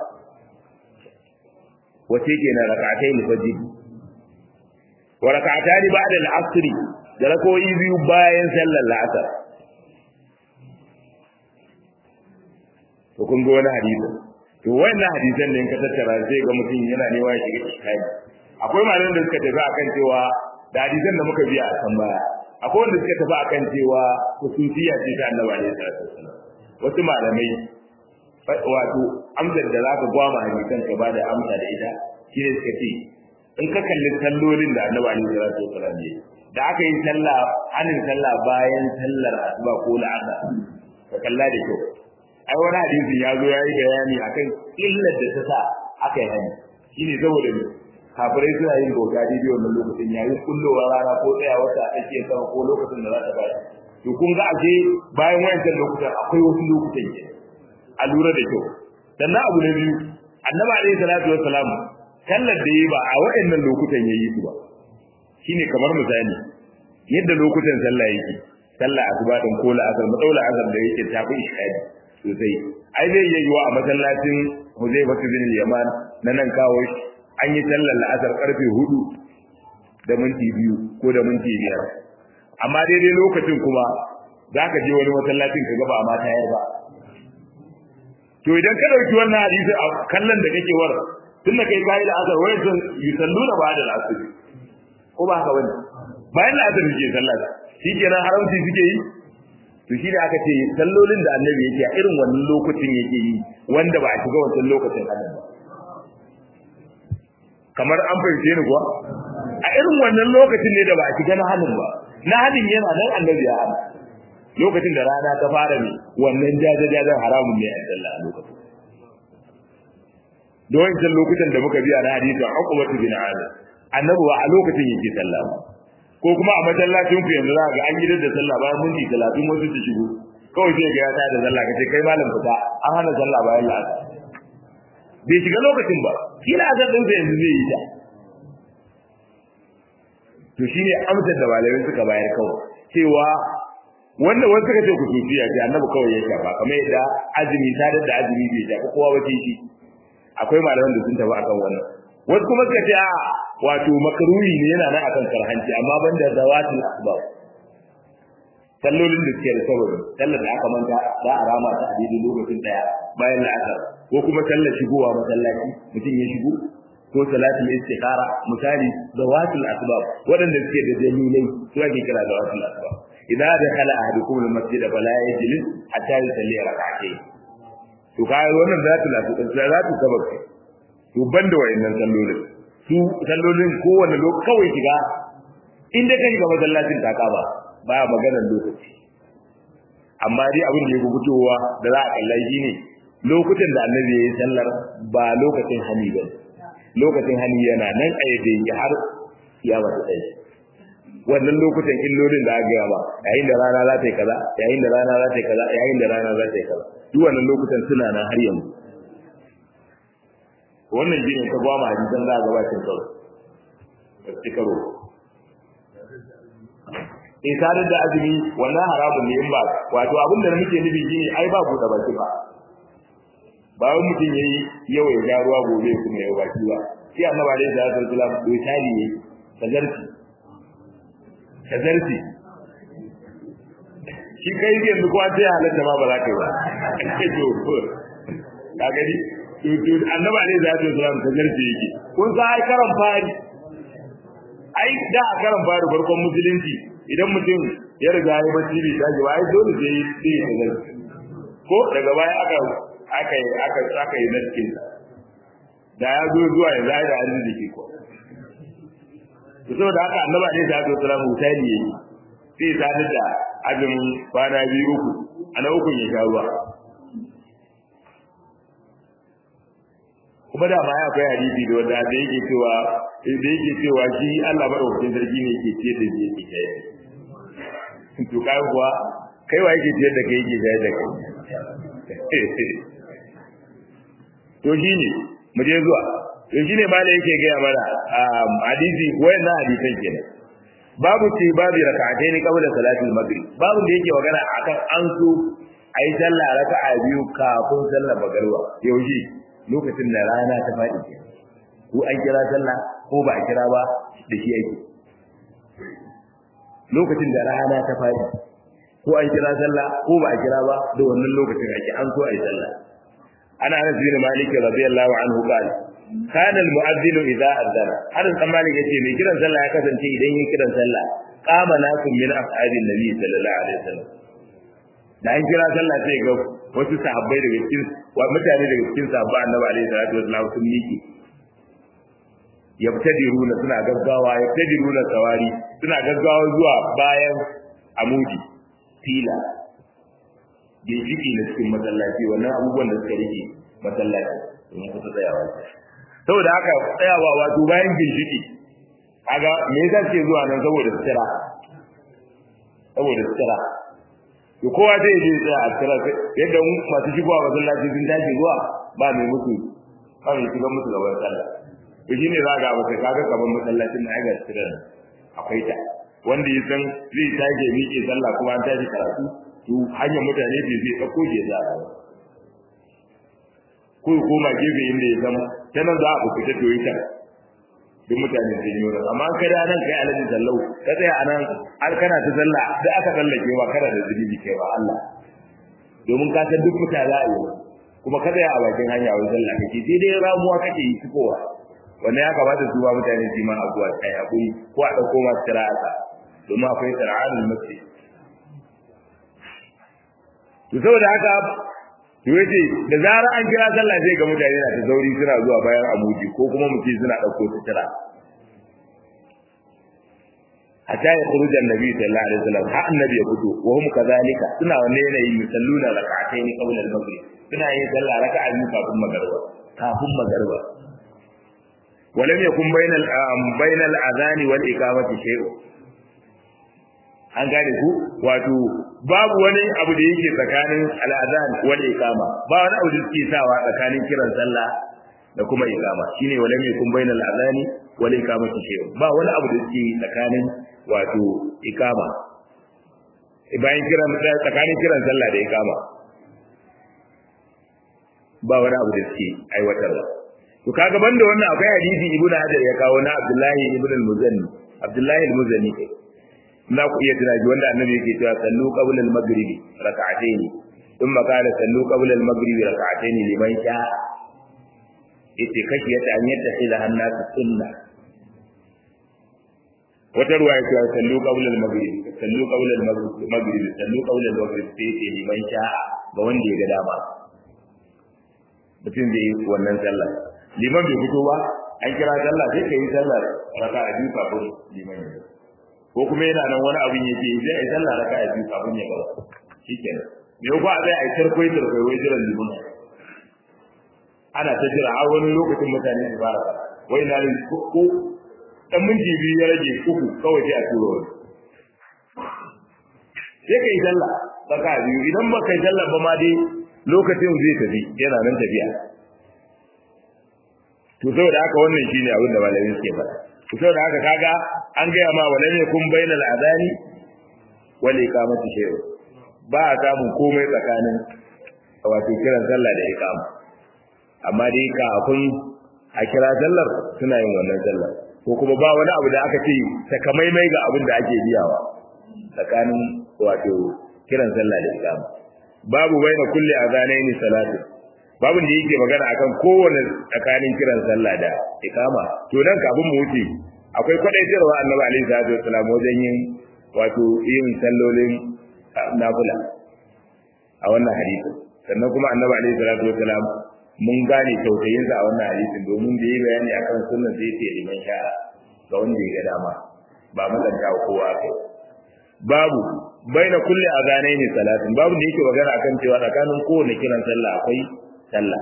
wace kenan rak'atai al-fajr wa rak'atani ba'da al-asr da rakoyi biyu bayan sallar la'asar to kun ga wani hadisi to wannan hadisan ne in ka tattara sai ga mutum yana neman ya shiga cikin akwai malaman da suka tafi akan cewa da hadisan da muka biya a kan baya akwai wanda suka tafi akan cewa hususiya ce ta annabi alaihi salatu wasallam wasu malamai wato amsar da za ka gwama hadisan ka bada amsa da ita shi ne suka ce in ka kalli sallolin da annabi alaihi salatu wasallam ne da aka yi sallah anin sallah bayan sallar asuba ko la'asar ka kalla da kyau ai wani hadisi ya zo ya yi bayani akan illar da ta sa aka yi hani shine saboda ne kafirai suna yin bauta daidai wannan lokacin yayin kullowa rana ko tsaya wata a tsakiyar sama ko lokacin da za ta bayar to kun ga ashe bayan wayancan lokutan akwai wasu lokutan ke a lura da kyau sannan abu na biyu annabi alaihi salatu wassalam sallar da yi ba a wayannan lokutan yayi su ba shine kamar misali yadda lokutan sallah yake sallah asuba din ko la'asar madaula azar da yake tafi ishadi sosai ai zai yi yiwa a masallacin Huzaifa bin Yaman na nan kawo shi an yi sallar la'asar karfe hudu da minti biyu ko da minti biyar amma daidai lokacin kuma za ka je wani masallacin ka gaba amma tayar ba to idan ka dauki wannan hadisi a kallon da kake war tunda kai kai da asar wai sun yusalluna ba da asar ko ba haka bane bayan da asar suke sallah shi kenan haramci suke yi to shi da aka ce sallolin da annabi yake a irin wannan lokacin yake yi wanda ba a shiga wancan lokacin annabi ba kamar an fahimce ni kuwa a irin wannan lokacin ne da ba a shiga na halin ba na halin yana nan annabi ya hana lokacin da rana ta fara ne wannan jajajajen haramun ne a sallah a lokacin da wancan lokutan da muka biya na hadisi a hukumatu bin amir annabi a lokacin yake sallah ko kuma a masallacin ku yanzu za ga an gidan da sallah bayan minti talatin wasu su shigo kawai sai ga ya ta da sallah kace kai malam fita an hana sallah bayan la'asar bai shiga lokacin ba kila azar din yanzu zai yi ta to shine amsar da malamai suka bayar kawai cewa wanda wasu suka ce kusufiya ce annabi kawai ya shafa kamar yadda azumi sadar da azumi bai shafa kowa ba shi akwai malaman da sun tafi akan wannan wasu kuma suka ce a wato makaruhi ne yana nan akan karhanci amma banda zawatul asbab sallolin da suke da sababi sallar da aka manta za a rama ta a daidai lokacin daya bayan la'asar ko kuma sallar shigowa masallaci mutum ya shigo ko salatul istikhara misali zawatul asbab waɗanda suke da dalilai su ake kira zawatul asbab idza dakhala ahadukum al-masjid fala yajlis hatta yusalli rak'atayn to kai wannan zatul asbab zatul sabab to banda wayannan sallolin su sallolin kowanne lokaci kawai shiga inda kai ga masallacin ta kaba baya maganar lokaci amma dai abin da ya fitowa da za a kalla shi ne lokutan da annabi ya yi sallar ba lokacin hani ba lokacin hani yana nan a yadda yake har kiyama ta tsaye wannan lokutan illolin da aka ba yayin da rana za ta yi kaza yayin da rana za ta yi kaza yayin da rana za ta yi kaza duk wannan lokutan suna nan har yanzu wannan shine ta gwama hadisan za a gabatin karo ba su karo in sadar da azumi wannan haramun ne in ba wato abin da muke nufi shine ai ba buɗe baki ba ba wani mutum yayi yau ya ja ruwa gobe kuma ya baki ba shi annabi alaihi salatu wasallam bai tali ne tazarci tazarci shi kai yanzu ko an sai halatta ma ba za ka yi ba ka gani to to annabi alaihi salatu wasallam tazarci yake kun sa ai karan fari ai da a karan fari farkon musulunci idan mutum ya riga ya bacci bai tashi ba ai dole sai sai ya tazarci ko daga baya aka aka yi aka aka yi naskin da ya zo zuwa ya zai da arziki ko to saboda haka annabi ne da ya tsara mutane yayi sai ta da azumin kwana biyu uku ana uku ya sha ruwa kuma da ma ya akwai hadisi da wanda da yake cewa da yake cewa shi Allah madaukakin sarki ne yake ce da shi yake kai to kai kuwa kai wa yake ce da kai yake kai da kai to shine mu je zuwa to shine malai yake ga mana hadisi wayannan hadisan kenan babu ce babu rak'atayn qabla salatil maghrib babu da yake magana akan an so ayi sallah raka'a biyu kafin sallar magriba yaushe lokacin da rana ta faɗi ke ko an kira sallah ko ba a kira ba da shi yake lokacin da rana ta faɗi ko an kira sallah ko ba a kira ba da wannan lokacin ake an so a yi sallah ana anas bin malik radiyallahu anhu qala kana al-mu'adhdhin idza adana anas bin malik yace mai kiran sallah ya kasance idan yin kiran sallah qama nakum min ashabin nabi sallallahu alaihi wasallam da an kira sallah sai ga wasu sahabbai daga cikin wa mutane daga cikin sahabba annabi alaihi salatu wasallam sun miki yabtadiruna suna gaggawa yabtadiruna sawari suna gaggawa zuwa bayan amudi fila ginshiki na cikin masallaci wannan abubuwan da suka rike masallaci domin kusa tsayawa saboda haka tsayawa wato bayan ginshiki kaga me yasa ke zuwa nan saboda sutura saboda sutura to kowa zai je tsaya a sutura yadda masu shigowa masallaci sun tashi zuwa ba mai musu ba mai shiga musu gaban sallah to shine za ga masa kaga gaban masallacin na ga sutura akwai ta wanda ya san zai tage miƙe sallah kuma an tashi karatu to hanyar mutane bai zai ɗauko ke za a ko ya koma gefe inda ya zama ta nan za a fita to yi duk mutane sun yi wannan amma kai da nan kai alaji sallau ka tsaya a nan har kana ta sallah da aka sallake wa kana da zunubi kai wa Allah domin ka san duk mutane za a yi kuma ka tsaya a bakin hanya wajen sallah kake sai dai ramuwa kake yi cikowa wannan ya kamata su ba mutane su ma abuwa kai hakuri ko a dauko masu kira'ata domin akwai sara'anul masjid to saboda haka to yace da zarar an kira sallah sai ga mutane na ta sauri suna zuwa bayan amuji ko kuma mutum suna dauko sutura hatta ya khuruj annabi sallallahu alaihi wasallam ha annabi ya fito wa hum kadhalika suna wannan yanayi yusalluna rak'atayn qabla al-maghrib suna yin sallah raka'a biyu kafin magariba kafin magariba ولم يكن بين بين الاذان والاقامه شيء an gane ku wato babu wani abu da yake tsakanin al'adhan wal iqama ba wani abu da yake sawa tsakanin kiran sallah da kuma iqama shine walam yakun bainal adhani wal iqamati shay ba wani abu da yake tsakanin wato iqama bayan kiran tsakanin kiran sallah da iqama ba wani abu da yake aiwatarwa to kaga banda wannan akwai hadisi ibnu hajar ya kawo na abdullahi ibn al-muzanni abdullahi al-muzanni za ku iya tunaji wanda annabi yake cewa sallu qabla al-maghribi rak'atayn thumma qala sallu qabla al-maghribi rak'atayn liman sha yace kashi yata an yadda ila hannatu sunna wata ruwa ya cewa sallu qabla al-maghribi sallu qabla al-maghribi sallu qabla al-maghribi sai yace liman sha ga wanda ya ga dama mutum zai yi wannan sallah liman bai fito ba an kira sallah sai ka yi sallar raka'a biyu kafin liman ya ko kuma yana nan wani abin yake yi sai a yi sallah raka a biyu kafin ya gaba shikenan me ko a zai a yi tarkwai tarkwai wai jiran liman ana ta jira har wani lokacin mutane su fara wai na ne ko dan minti biyu ya rage uku kawai sai a turo wani sai ka yi sallah raka a biyu idan ba ka yi sallah ba ma dai lokacin zai tafi yana nan tafiya to saboda haka wannan shine abin da malamin suke faɗa to da haka kaga an gaya ma wala ne kun bainal adani wal iqamati shay ba a samun komai tsakanin wato kiran sallah da iqama amma dai kafin a kira sallar suna yin wannan sallar ko kuma ba wani abu da aka ce takamaimai ga abin da ake biyawa tsakanin wato kiran sallah da iqama babu baina kulli adanaini salatu babin da yake magana akan kowane tsakanin kiran sallah da ikama to nan kafin mu wuce akwai kwadaitarwa annabi alaihi salatu wasalam wajen yin wato yin sallolin nafila a wannan hadisi sannan kuma annabi alaihi salatu wasalam mun gane tautayinsa a wannan hadisin domin da yi bayani akan sunnan da yake liman sha'a ga wanda ya ga dama ba matsanta kowa kai babu baina kulli azanaini salatin babu da yake magana akan cewa tsakanin kowane kiran sallah akwai sallah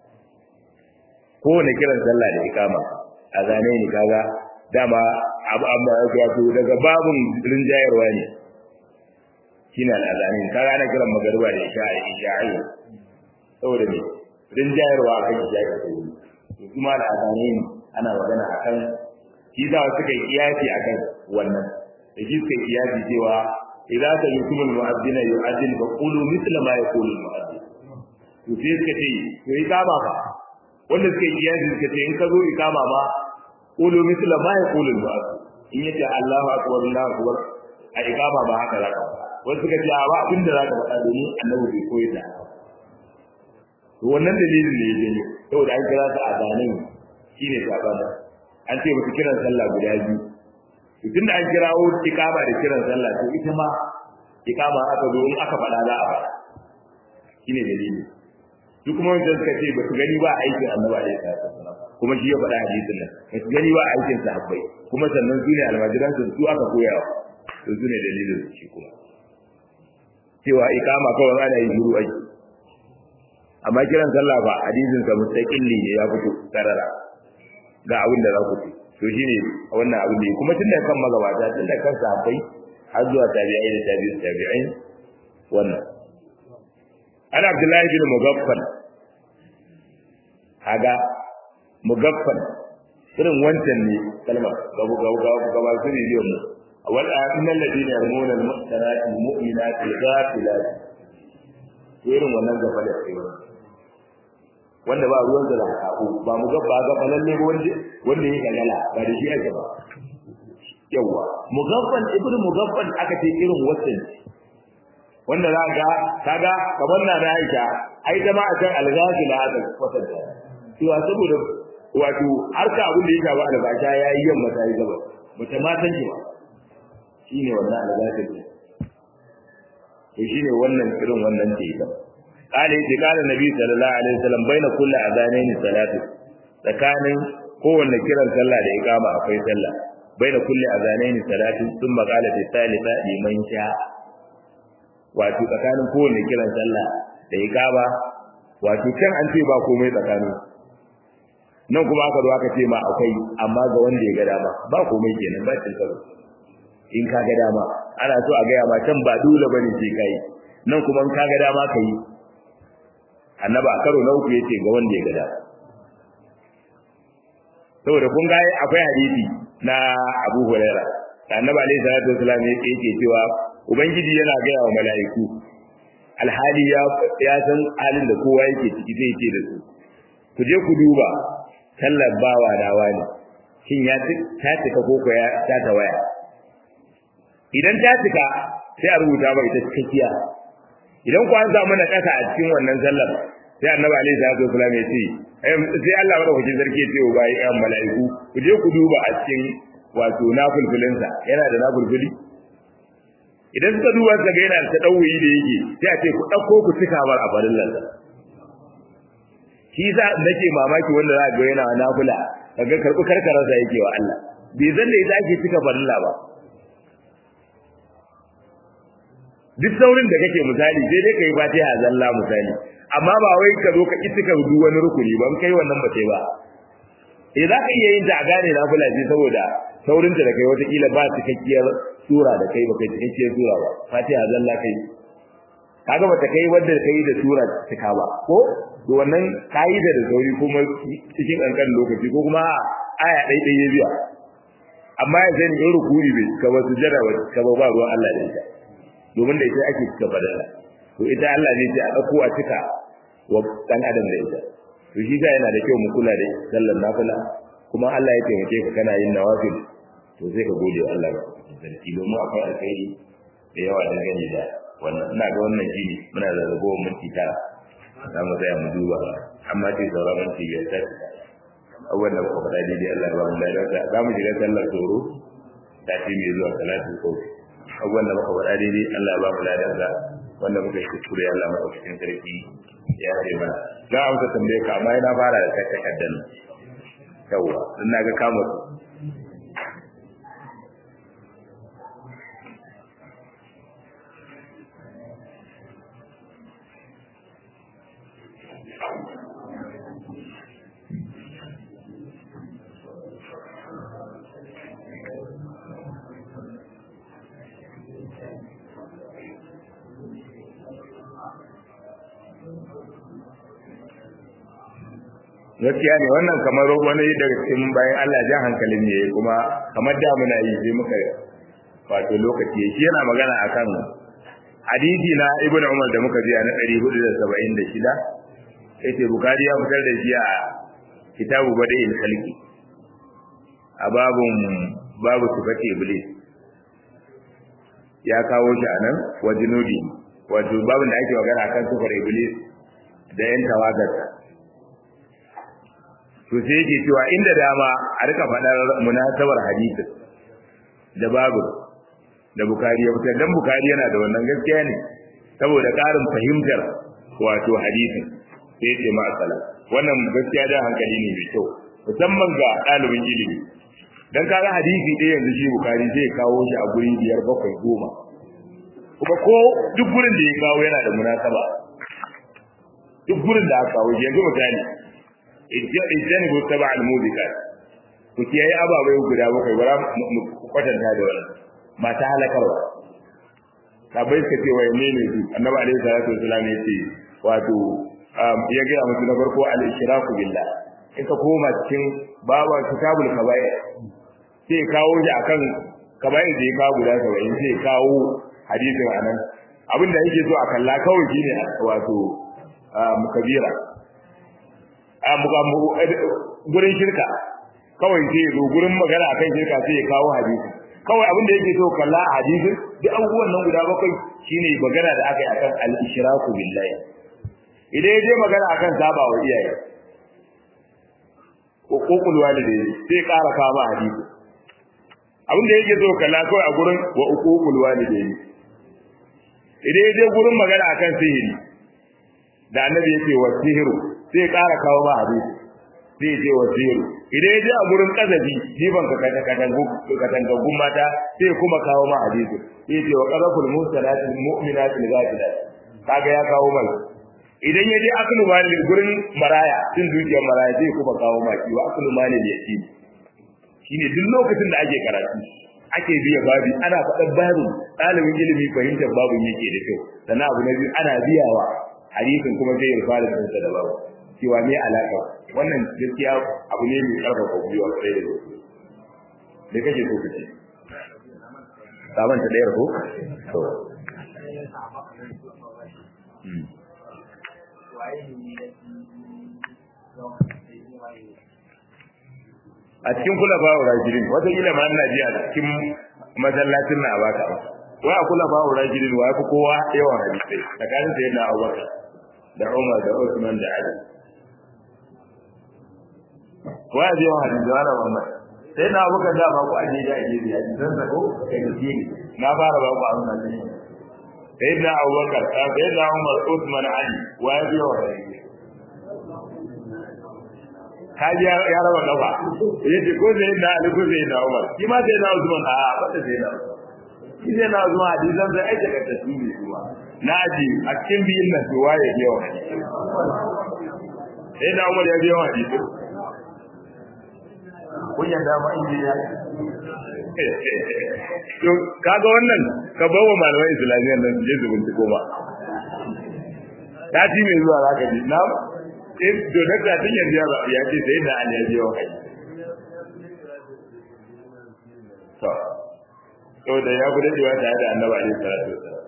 kowane kiran sallah da ikama a zane ni kaga dama amma wato daga babun rinjayarwa ne shine al'azani kaga ana kiran magariba da isha'i isha'i saboda ne rinjayarwa akan isha'i da sauri to kuma al'azani ne ana magana akan shi za su kai kiyasi akan wannan da shi suka kiyasi cewa idza sami'tum al-mu'adhdhina yu'adhdhin fa qulu mithla ma yaqulu al-mu'adhdhin to sai suka ce to ikama fa wanda suka yi yanzu suka ce in ka zo ikama ma qulu misla ma yaqulu al-mu'adhdhin in yace Allahu akbar Allahu akbar a ikama ba haka zaka wasu suka ce a ba abin da zaka faɗa domin annabi bai koyi da to wannan dalilin ne ya janyo saboda an kira su azanin shine sabana an ce musu kiran sallah guda biyu to tunda an kirawo ikama da kiran sallah to ita ma ikama aka zo in aka faɗa za a faɗa shine dalili su kuma wanda suka ce ba su gani ba aikin annabi alaihi salatu wasallam kuma shi ya faɗa hadisin nan ba su gani ba aikin sahabbai kuma sannan su ne almajiran su su aka koyawa to su ne dalilin shi kuma cewa ikama kawai ana yi shiru aiki amma kiran sallah ba hadisin sa mustaqilli ne ya fito karara ga abin da za ku ci to shine wannan abin da kuma tun da kan magabata tun da kan sahabbai har zuwa tabi'ai da tabi'in tabi'in wannan ana abdullahi bin mugaffal haga mugaffal irin wancan ne kalmar gabu gabu gabu gabu su ne biyan mu wal innal ladina yarmuna al muhsanati al mu'minati al ghafilat to irin wannan gaba da kai wanda ba ruwan da sako ba mu ga ba ga falalle wanda wanda ya galala ba da shi ake ba yawa mugaffal ibnu mugaffal aka ce irin wasan wanda za ga kaga kamar na da Aisha ai ta ma a kan alghazila aka kwatanta cewa saboda wato harka abin da ya shafa albasha yayi yamma ta yi gaba bata ma san shi ba shine wannan alghazila to shine wannan irin wannan ce ita قال يجي قال النبي صلى الله عليه وسلم بين كل اذانين صلاه tsakanin kowanne kiran sallah da iqama akwai sallah baina kulli azanaini salatu thumma qala fi thalitha liman sha wato tsakanin kowanne kiran sallah da iqama wato kan an ce ba komai tsakanin nan kuma aka zo aka ce ma akwai amma ga wanda ya ga dama ba komai kenan ba cin karo in ka ga dama ana so a gaya ma can ba dole bane sai kai nan kuma in ka ga dama kai annaba a karo na uku yace ga wanda ya ga dama saboda kun ga akwai hadisi na Abu Huraira annabi alaihi salatu wasallam yake cewa ubangiji yana gaya wa mala'iku alhali ya ya san halin da kowa yake ciki zai ce da su ku je ku duba sallar bawa dawa ne shin ya ta cika ko ko ya ta ta waya idan ta cika sai a rubuta ba ita cikakkiya idan ku an samu na kasa a cikin wannan sallar sai annabi alaihi salatu wasallam ya ce sai Allah madaukakin sarki ya ce wa bayi ɗan mala'iku ku je ku duba a cikin wato nafulfulinsa yana da nafulfuli idan suka duba suka ga yana da tadawuyi da yake sai a ce ku ɗauko ku cika bar a farin lansa shi sa nake mamaki wanda za ga yana nafula kaga karɓi karkararsa yake wa Allah bai zan da ita ake cika farilla ba duk saurin da kake misali sai dai kai fatiha zalla misali amma ba wai ka zo ka ki ka duk wani rukuni ba kai wannan ba sai ba eh za ka iya yin ta a gane na fula ce saboda saurin ta da kai wata kila ba cikakkiyar sura da kai ba kai cikakkiyar sura ba fatiha zalla kai kaga bata kai wanda kai da sura cika ba ko to wannan kaida da sauri kuma cikin kankan lokaci ko kuma aya dai dai ya biya amma ya zani in rukuni bai ka ba sujada ba ka ba ba ruwan Allah da ita domin da ita ake cika badala to ita Allah ne ce a dauko a cika wa dan adam da ita to shi ga yana da kyau mu kula da sallar nafila kuma Allah ya taimake ka kana yin nawafil to sai ka gode wa Allah sarki domin akwai alkhairi da yawa da gani da wannan ina ga wannan shi muna da ragowar minti tara za mu tsaya mu duba amma ce sauran minti biyar ta abubuwan da muka faɗa daidai Allah ya ba mu lafiya za mu shiga sallar tsoro ta ce mai zuwa salatu ko abubuwan da muka faɗa daidai Allah ya ba mu lafiya wanda muka yi kuskure Allah maka cikin sarki ya ce mana za a amsa tambaye ka amma yana fara da kai takaddan yawa dan naga kama su gaskiya ne wannan kamar wani daga cikin bayan Allah jan hankalin ne kuma kamar da muna yi sai muka wato lokaci shi yana magana akan hadisi na Ibn Umar da muka ji a na 476 yace Bukhari ya fitar da shi a kitabu Bada'il Khalqi a babun babu sifati iblis ya kawo shi anan wa junudi wato babun da ake magana akan sifar iblis da yan tawagarsa to sai yake cewa inda dama a rika faɗar munasabar hadisi da babu da bukari ya fitar dan bukari yana da wannan gaskiya ne saboda ƙarin fahimtar wato hadisin sai ce ma asala wannan gaskiya da hankali ne mai kyau musamman ga ɗalibin ilimi dan kaga hadisi ɗaya yanzu shi bukari zai kawo shi a guri biyar bakwai goma kuma ko duk gurin da ya kawo yana da munasaba duk gurin da aka kawo yanzu misali ijjani ko taba al-mudikat ku kiyaye ababai guda bakwai bara mu kwatanta da wannan mata halakarwa sabai suka ce wai ne ne su annabi alaihi salatu wasallam ya ce wato ya ga musu na farko al-ishraku billah in ka koma cikin baban kitabul kaba'ir sai kawo shi akan kaba'ir da ya kawo guda 70 sai kawo hadisin anan abin da yake so a kalla kawai shine wato mukabira gurin shirka kawai sai ya zo gurin magana akan shirka sai ya kawo hadisi kawai abin da yake so kalla a hadisin duk abubuwan nan guda bakwai shine magana da aka yi akan al-ishraku billahi idan ya je magana akan saba wa iyaye ko kokul walidai sai ƙara kama hadisi abin da yake so kalla kawai a gurin wa uququl walidai idan ya je gurin magana akan sihiri da annabi yake wa sihiru sai ƙara kawo ma hadisi sai ya ce wa sihiru idan ya je a gurin kazabi jifan ka katangagun mata sai kuma kawo ma hadisi sai ce wa qazaful musalatil mu'minatil ghafilat kaga ya kawo mai idan ya je aklu malil gurin maraya cin dukiyar maraya zai kuma kawo ma shi wa aklu malil yatim shine duk lokacin da ake karatu ake biya babi ana faɗan babu ɗalibin ilimi fahimtar babu yake da kyau sannan abu na biyu ana biyawa hadisin kuma zai yi fara kansa da babu cewa me alaka wannan gaskiya abu ne mai karfafa gwiwa sai da gaske me kake so kace saban ta dayar ko to a cikin kula ba rajirin wata kila ma ina ji a cikin masallacin na baka wa a kula ba rajirin wa fi kowa yawan hadisai tsakanin sai na Abubakar da Umar da Usman da Ali wa ya je wa hadisi wala Muhammad sai na Abubakar da ba ku aje da aje da dan sako kai da shi na fara ba ku a wannan ne sai na Abubakar sai na Umar Usman Ali wa ya je wa hadisi kaji ya raba kafa yace ko zai da Ali ko zai da Umar shi ma sai da Usman a ba da sai da shi zai na Usman hadisan sai aika ka tasiri kuma na ji a cikin biyin nan to waye biyo sai da Umar ya biyo hadisi kun yanda ma injiniya to kaga wannan ka bawa malaman islamiyyar nan je su binciko ba ta ji mai zuwa zaka ji na in to da ta tun yanzu ya ce sai da an yaje wa kai to to da ya gudu da wata da annabi alaihi salatu wasallam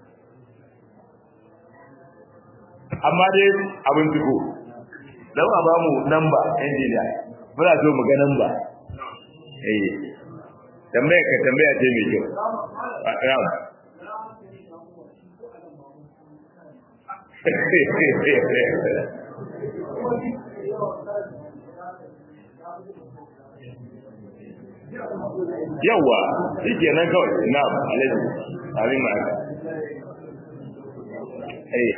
amma dai abin tuko dan a ba mu namba injiniya muna so mu ga namba eh tambaya ka tambaya ce mai kyau na'am yawa shi ke nan kawai na alaji abin ma eh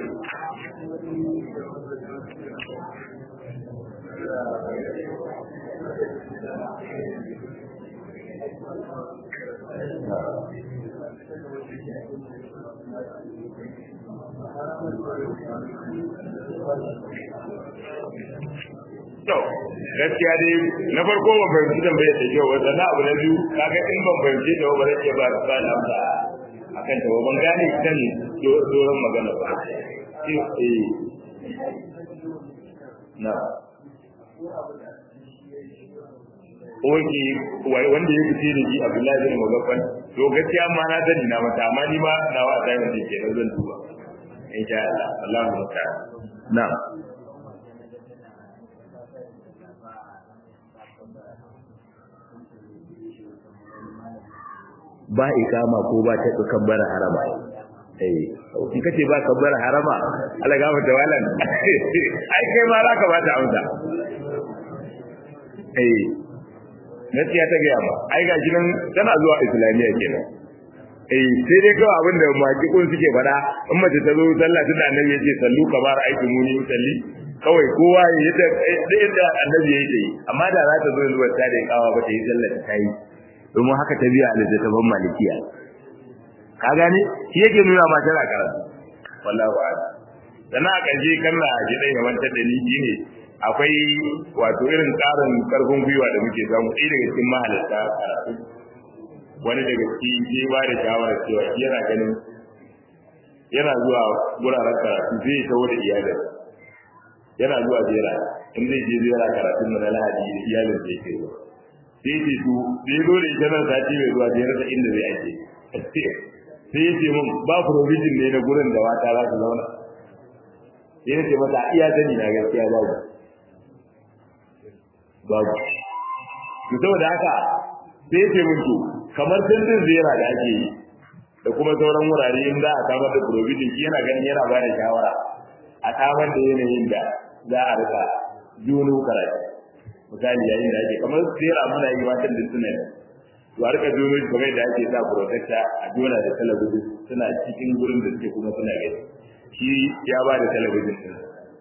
To, gaskiya dai na farko ban fahimci tambayar da kyau wata na abu na biyu kaga in ban fahimci da ba zai iya ba su bani amsa akan ta ban gane kan doron magana ba. Eh, na. Oke, wanda ya fice da ji Abdullahi bin Mugaffal, to gaskiya ma na sani na mata, amma ni ma na wa ta yi ke zan duba. Insha Allah, Allahu ta'ala. Na'am. ba ikama ko ba ta kabbara harama eh in kace ba kabbara harama Allah ga mata walan ai kai ma za ka ba ta amsa eh gaskiya ta gaya ba ai ga nan tana zuwa islamiya kenan eh sai dai kawai abin da makikun suke faɗa in mace ta zo sallah tunda annabi yace sallu kamar aiki muni salli kawai kowa ya da yadda annabi yake yi amma da za ta zo zuwa ta da kawa ba ta yi sallah ta yi domin haka ta biya a littattafan malikiya ka gane shi yake nuna ma tana karatu wallahu a'lam sannan a ƙarshe kan na ji dai ya mantar da ni shine akwai wato irin ƙarin ƙarfin gwiwa da muke samu ɗaya daga cikin mahalarta karatu wani daga cikin ke ba da shawarar cewa yana ganin yana zuwa wuraren karatu zai taho da iyalin yana zuwa jera in zai je ziyara karatun na lahadi da iyalin zai kai zuwa sai ce su sai zo da ita nan sati mai zuwa je rasa inda zai ake sai ya ce mun ba provision ne na gurin da wata za su zauna sai ya ce mata iya sani na gaskiya babu babu to saboda haka sai ce mun to kamar tantin zera da ake yi da kuma sauran wurare in za a samar da provision shi yana ganin yana ba da shawara a samar da yanayin da za a rika juno karatu misali yayin da ake kamar zera muna yi matan da suna to a rika juno shi kamar da ake sa protector a jona da talabijin suna cikin gurin da suke kuma suna gani shi ya ba da talabijin din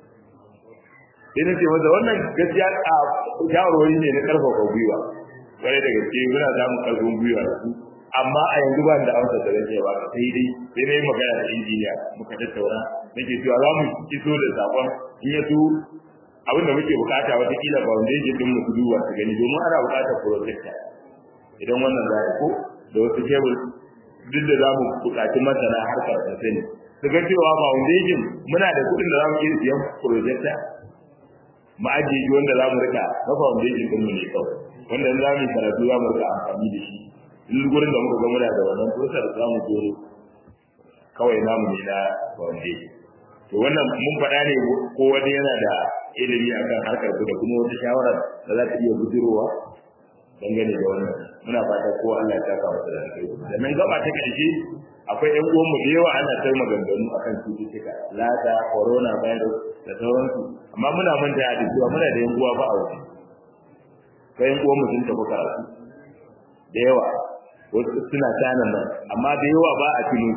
sai na ce masa wannan gaskiya a shawarwari ne na karfafa gwiwa kwarai da gaske muna samun karfin gwiwa da su amma a yanzu ba da amsa da rage ba sai dai sai dai magana da injiniya muka tattauna nake cewa za mu iso da sakon in ya so abin da muke bukata wata kila foundation din mu duba su gani domin ana bukatar projector idan wannan za ko da wasu table duk da za mu bukaci masana harkar da sani su ga cewa foundation muna da kuɗin da za mu iya siyan projector mu ajiye shi wanda za mu rika na foundation din mu ne kawai wanda za mu yi karatu za mu rika amfani da shi duk gurin da muka ga muna da wannan prosar za mu zo kawai namu ne na foundation to wannan mun faɗa ne ko wani yana da ilimi akan harkar da kuma wata shawara da za ta iya bujirowa dangane da wannan muna fata ko Allah ya saka masa da kai sannan gaba ta ƙarshe akwai ƴan uwanmu da yawa ana kai maganganu akan cututtuka lada corona virus da sauransu amma muna manta da cewa muna da ƴan uwa ba a waje kai ƴan uwanmu sun tafi karatu da yawa wasu suna tanan nan amma da yawa ba a tuno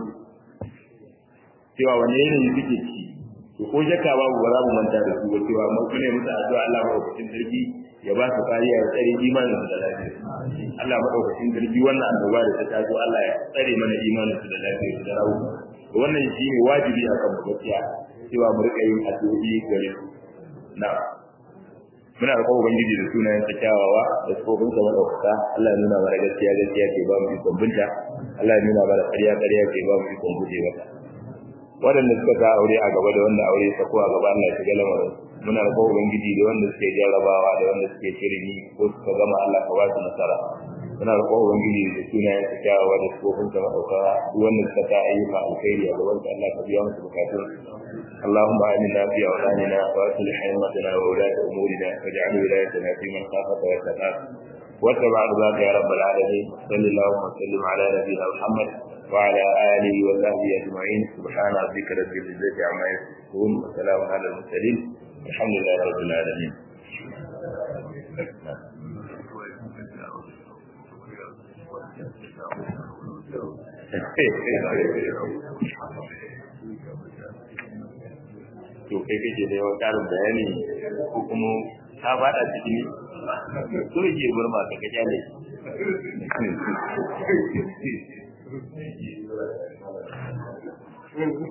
cewa wani yanayi suke ciki to ko shakka babu ba za mu manta da su ba cewa mun ne musu addu'a Allah madaukakin sarki ya ba su kariya ya tsare imanin su da lafiya Allah madaukakin sarki wannan annoba da ta taso Allah ya tsare mana imanin su da lafiya su da rawu wannan shi ne wajibi a kan gaskiya cewa mu rika yin addu'o'i gare su na muna da ubangiji da sunayen sa kyawawa da sifofin sa madaukaka Allah ya nuna mana gaskiya gaskiya ke ba mu ikon binta Allah ya nuna mana ƙarya ƙarya ke ba mu ikon guje mata waɗanda suka ga aure a gaba da wanda aure ta ko a gaba Allah ya shiga lamarin muna da kowa ubangiji da wanda suke jarrabawa da wanda suke shirini ko suka gama Allah ka ba su nasara muna da kowa ubangiji da sunayen su kyawawa da sifofin sa madaukaka duk wanda suka ta ayyuka alkhairi a gaban Allah ka biya musu bukatun اللهم آمنا في أوطاننا وأصلح أئمتنا وولاة أمورنا واجعل ولايتنا في من خافك واتقاك واتبع رضاك يا رب العالمين صل اللهم وسلم على نبينا محمد وعلى آله وصحبه أجمعين سبحان ربك رب العزة عما يصفون وسلام على المرسلين الحمد لله رب العالمين to kai kake da yawan karin bayani ko kuma ka fada cikin so yake burma ka kaja ne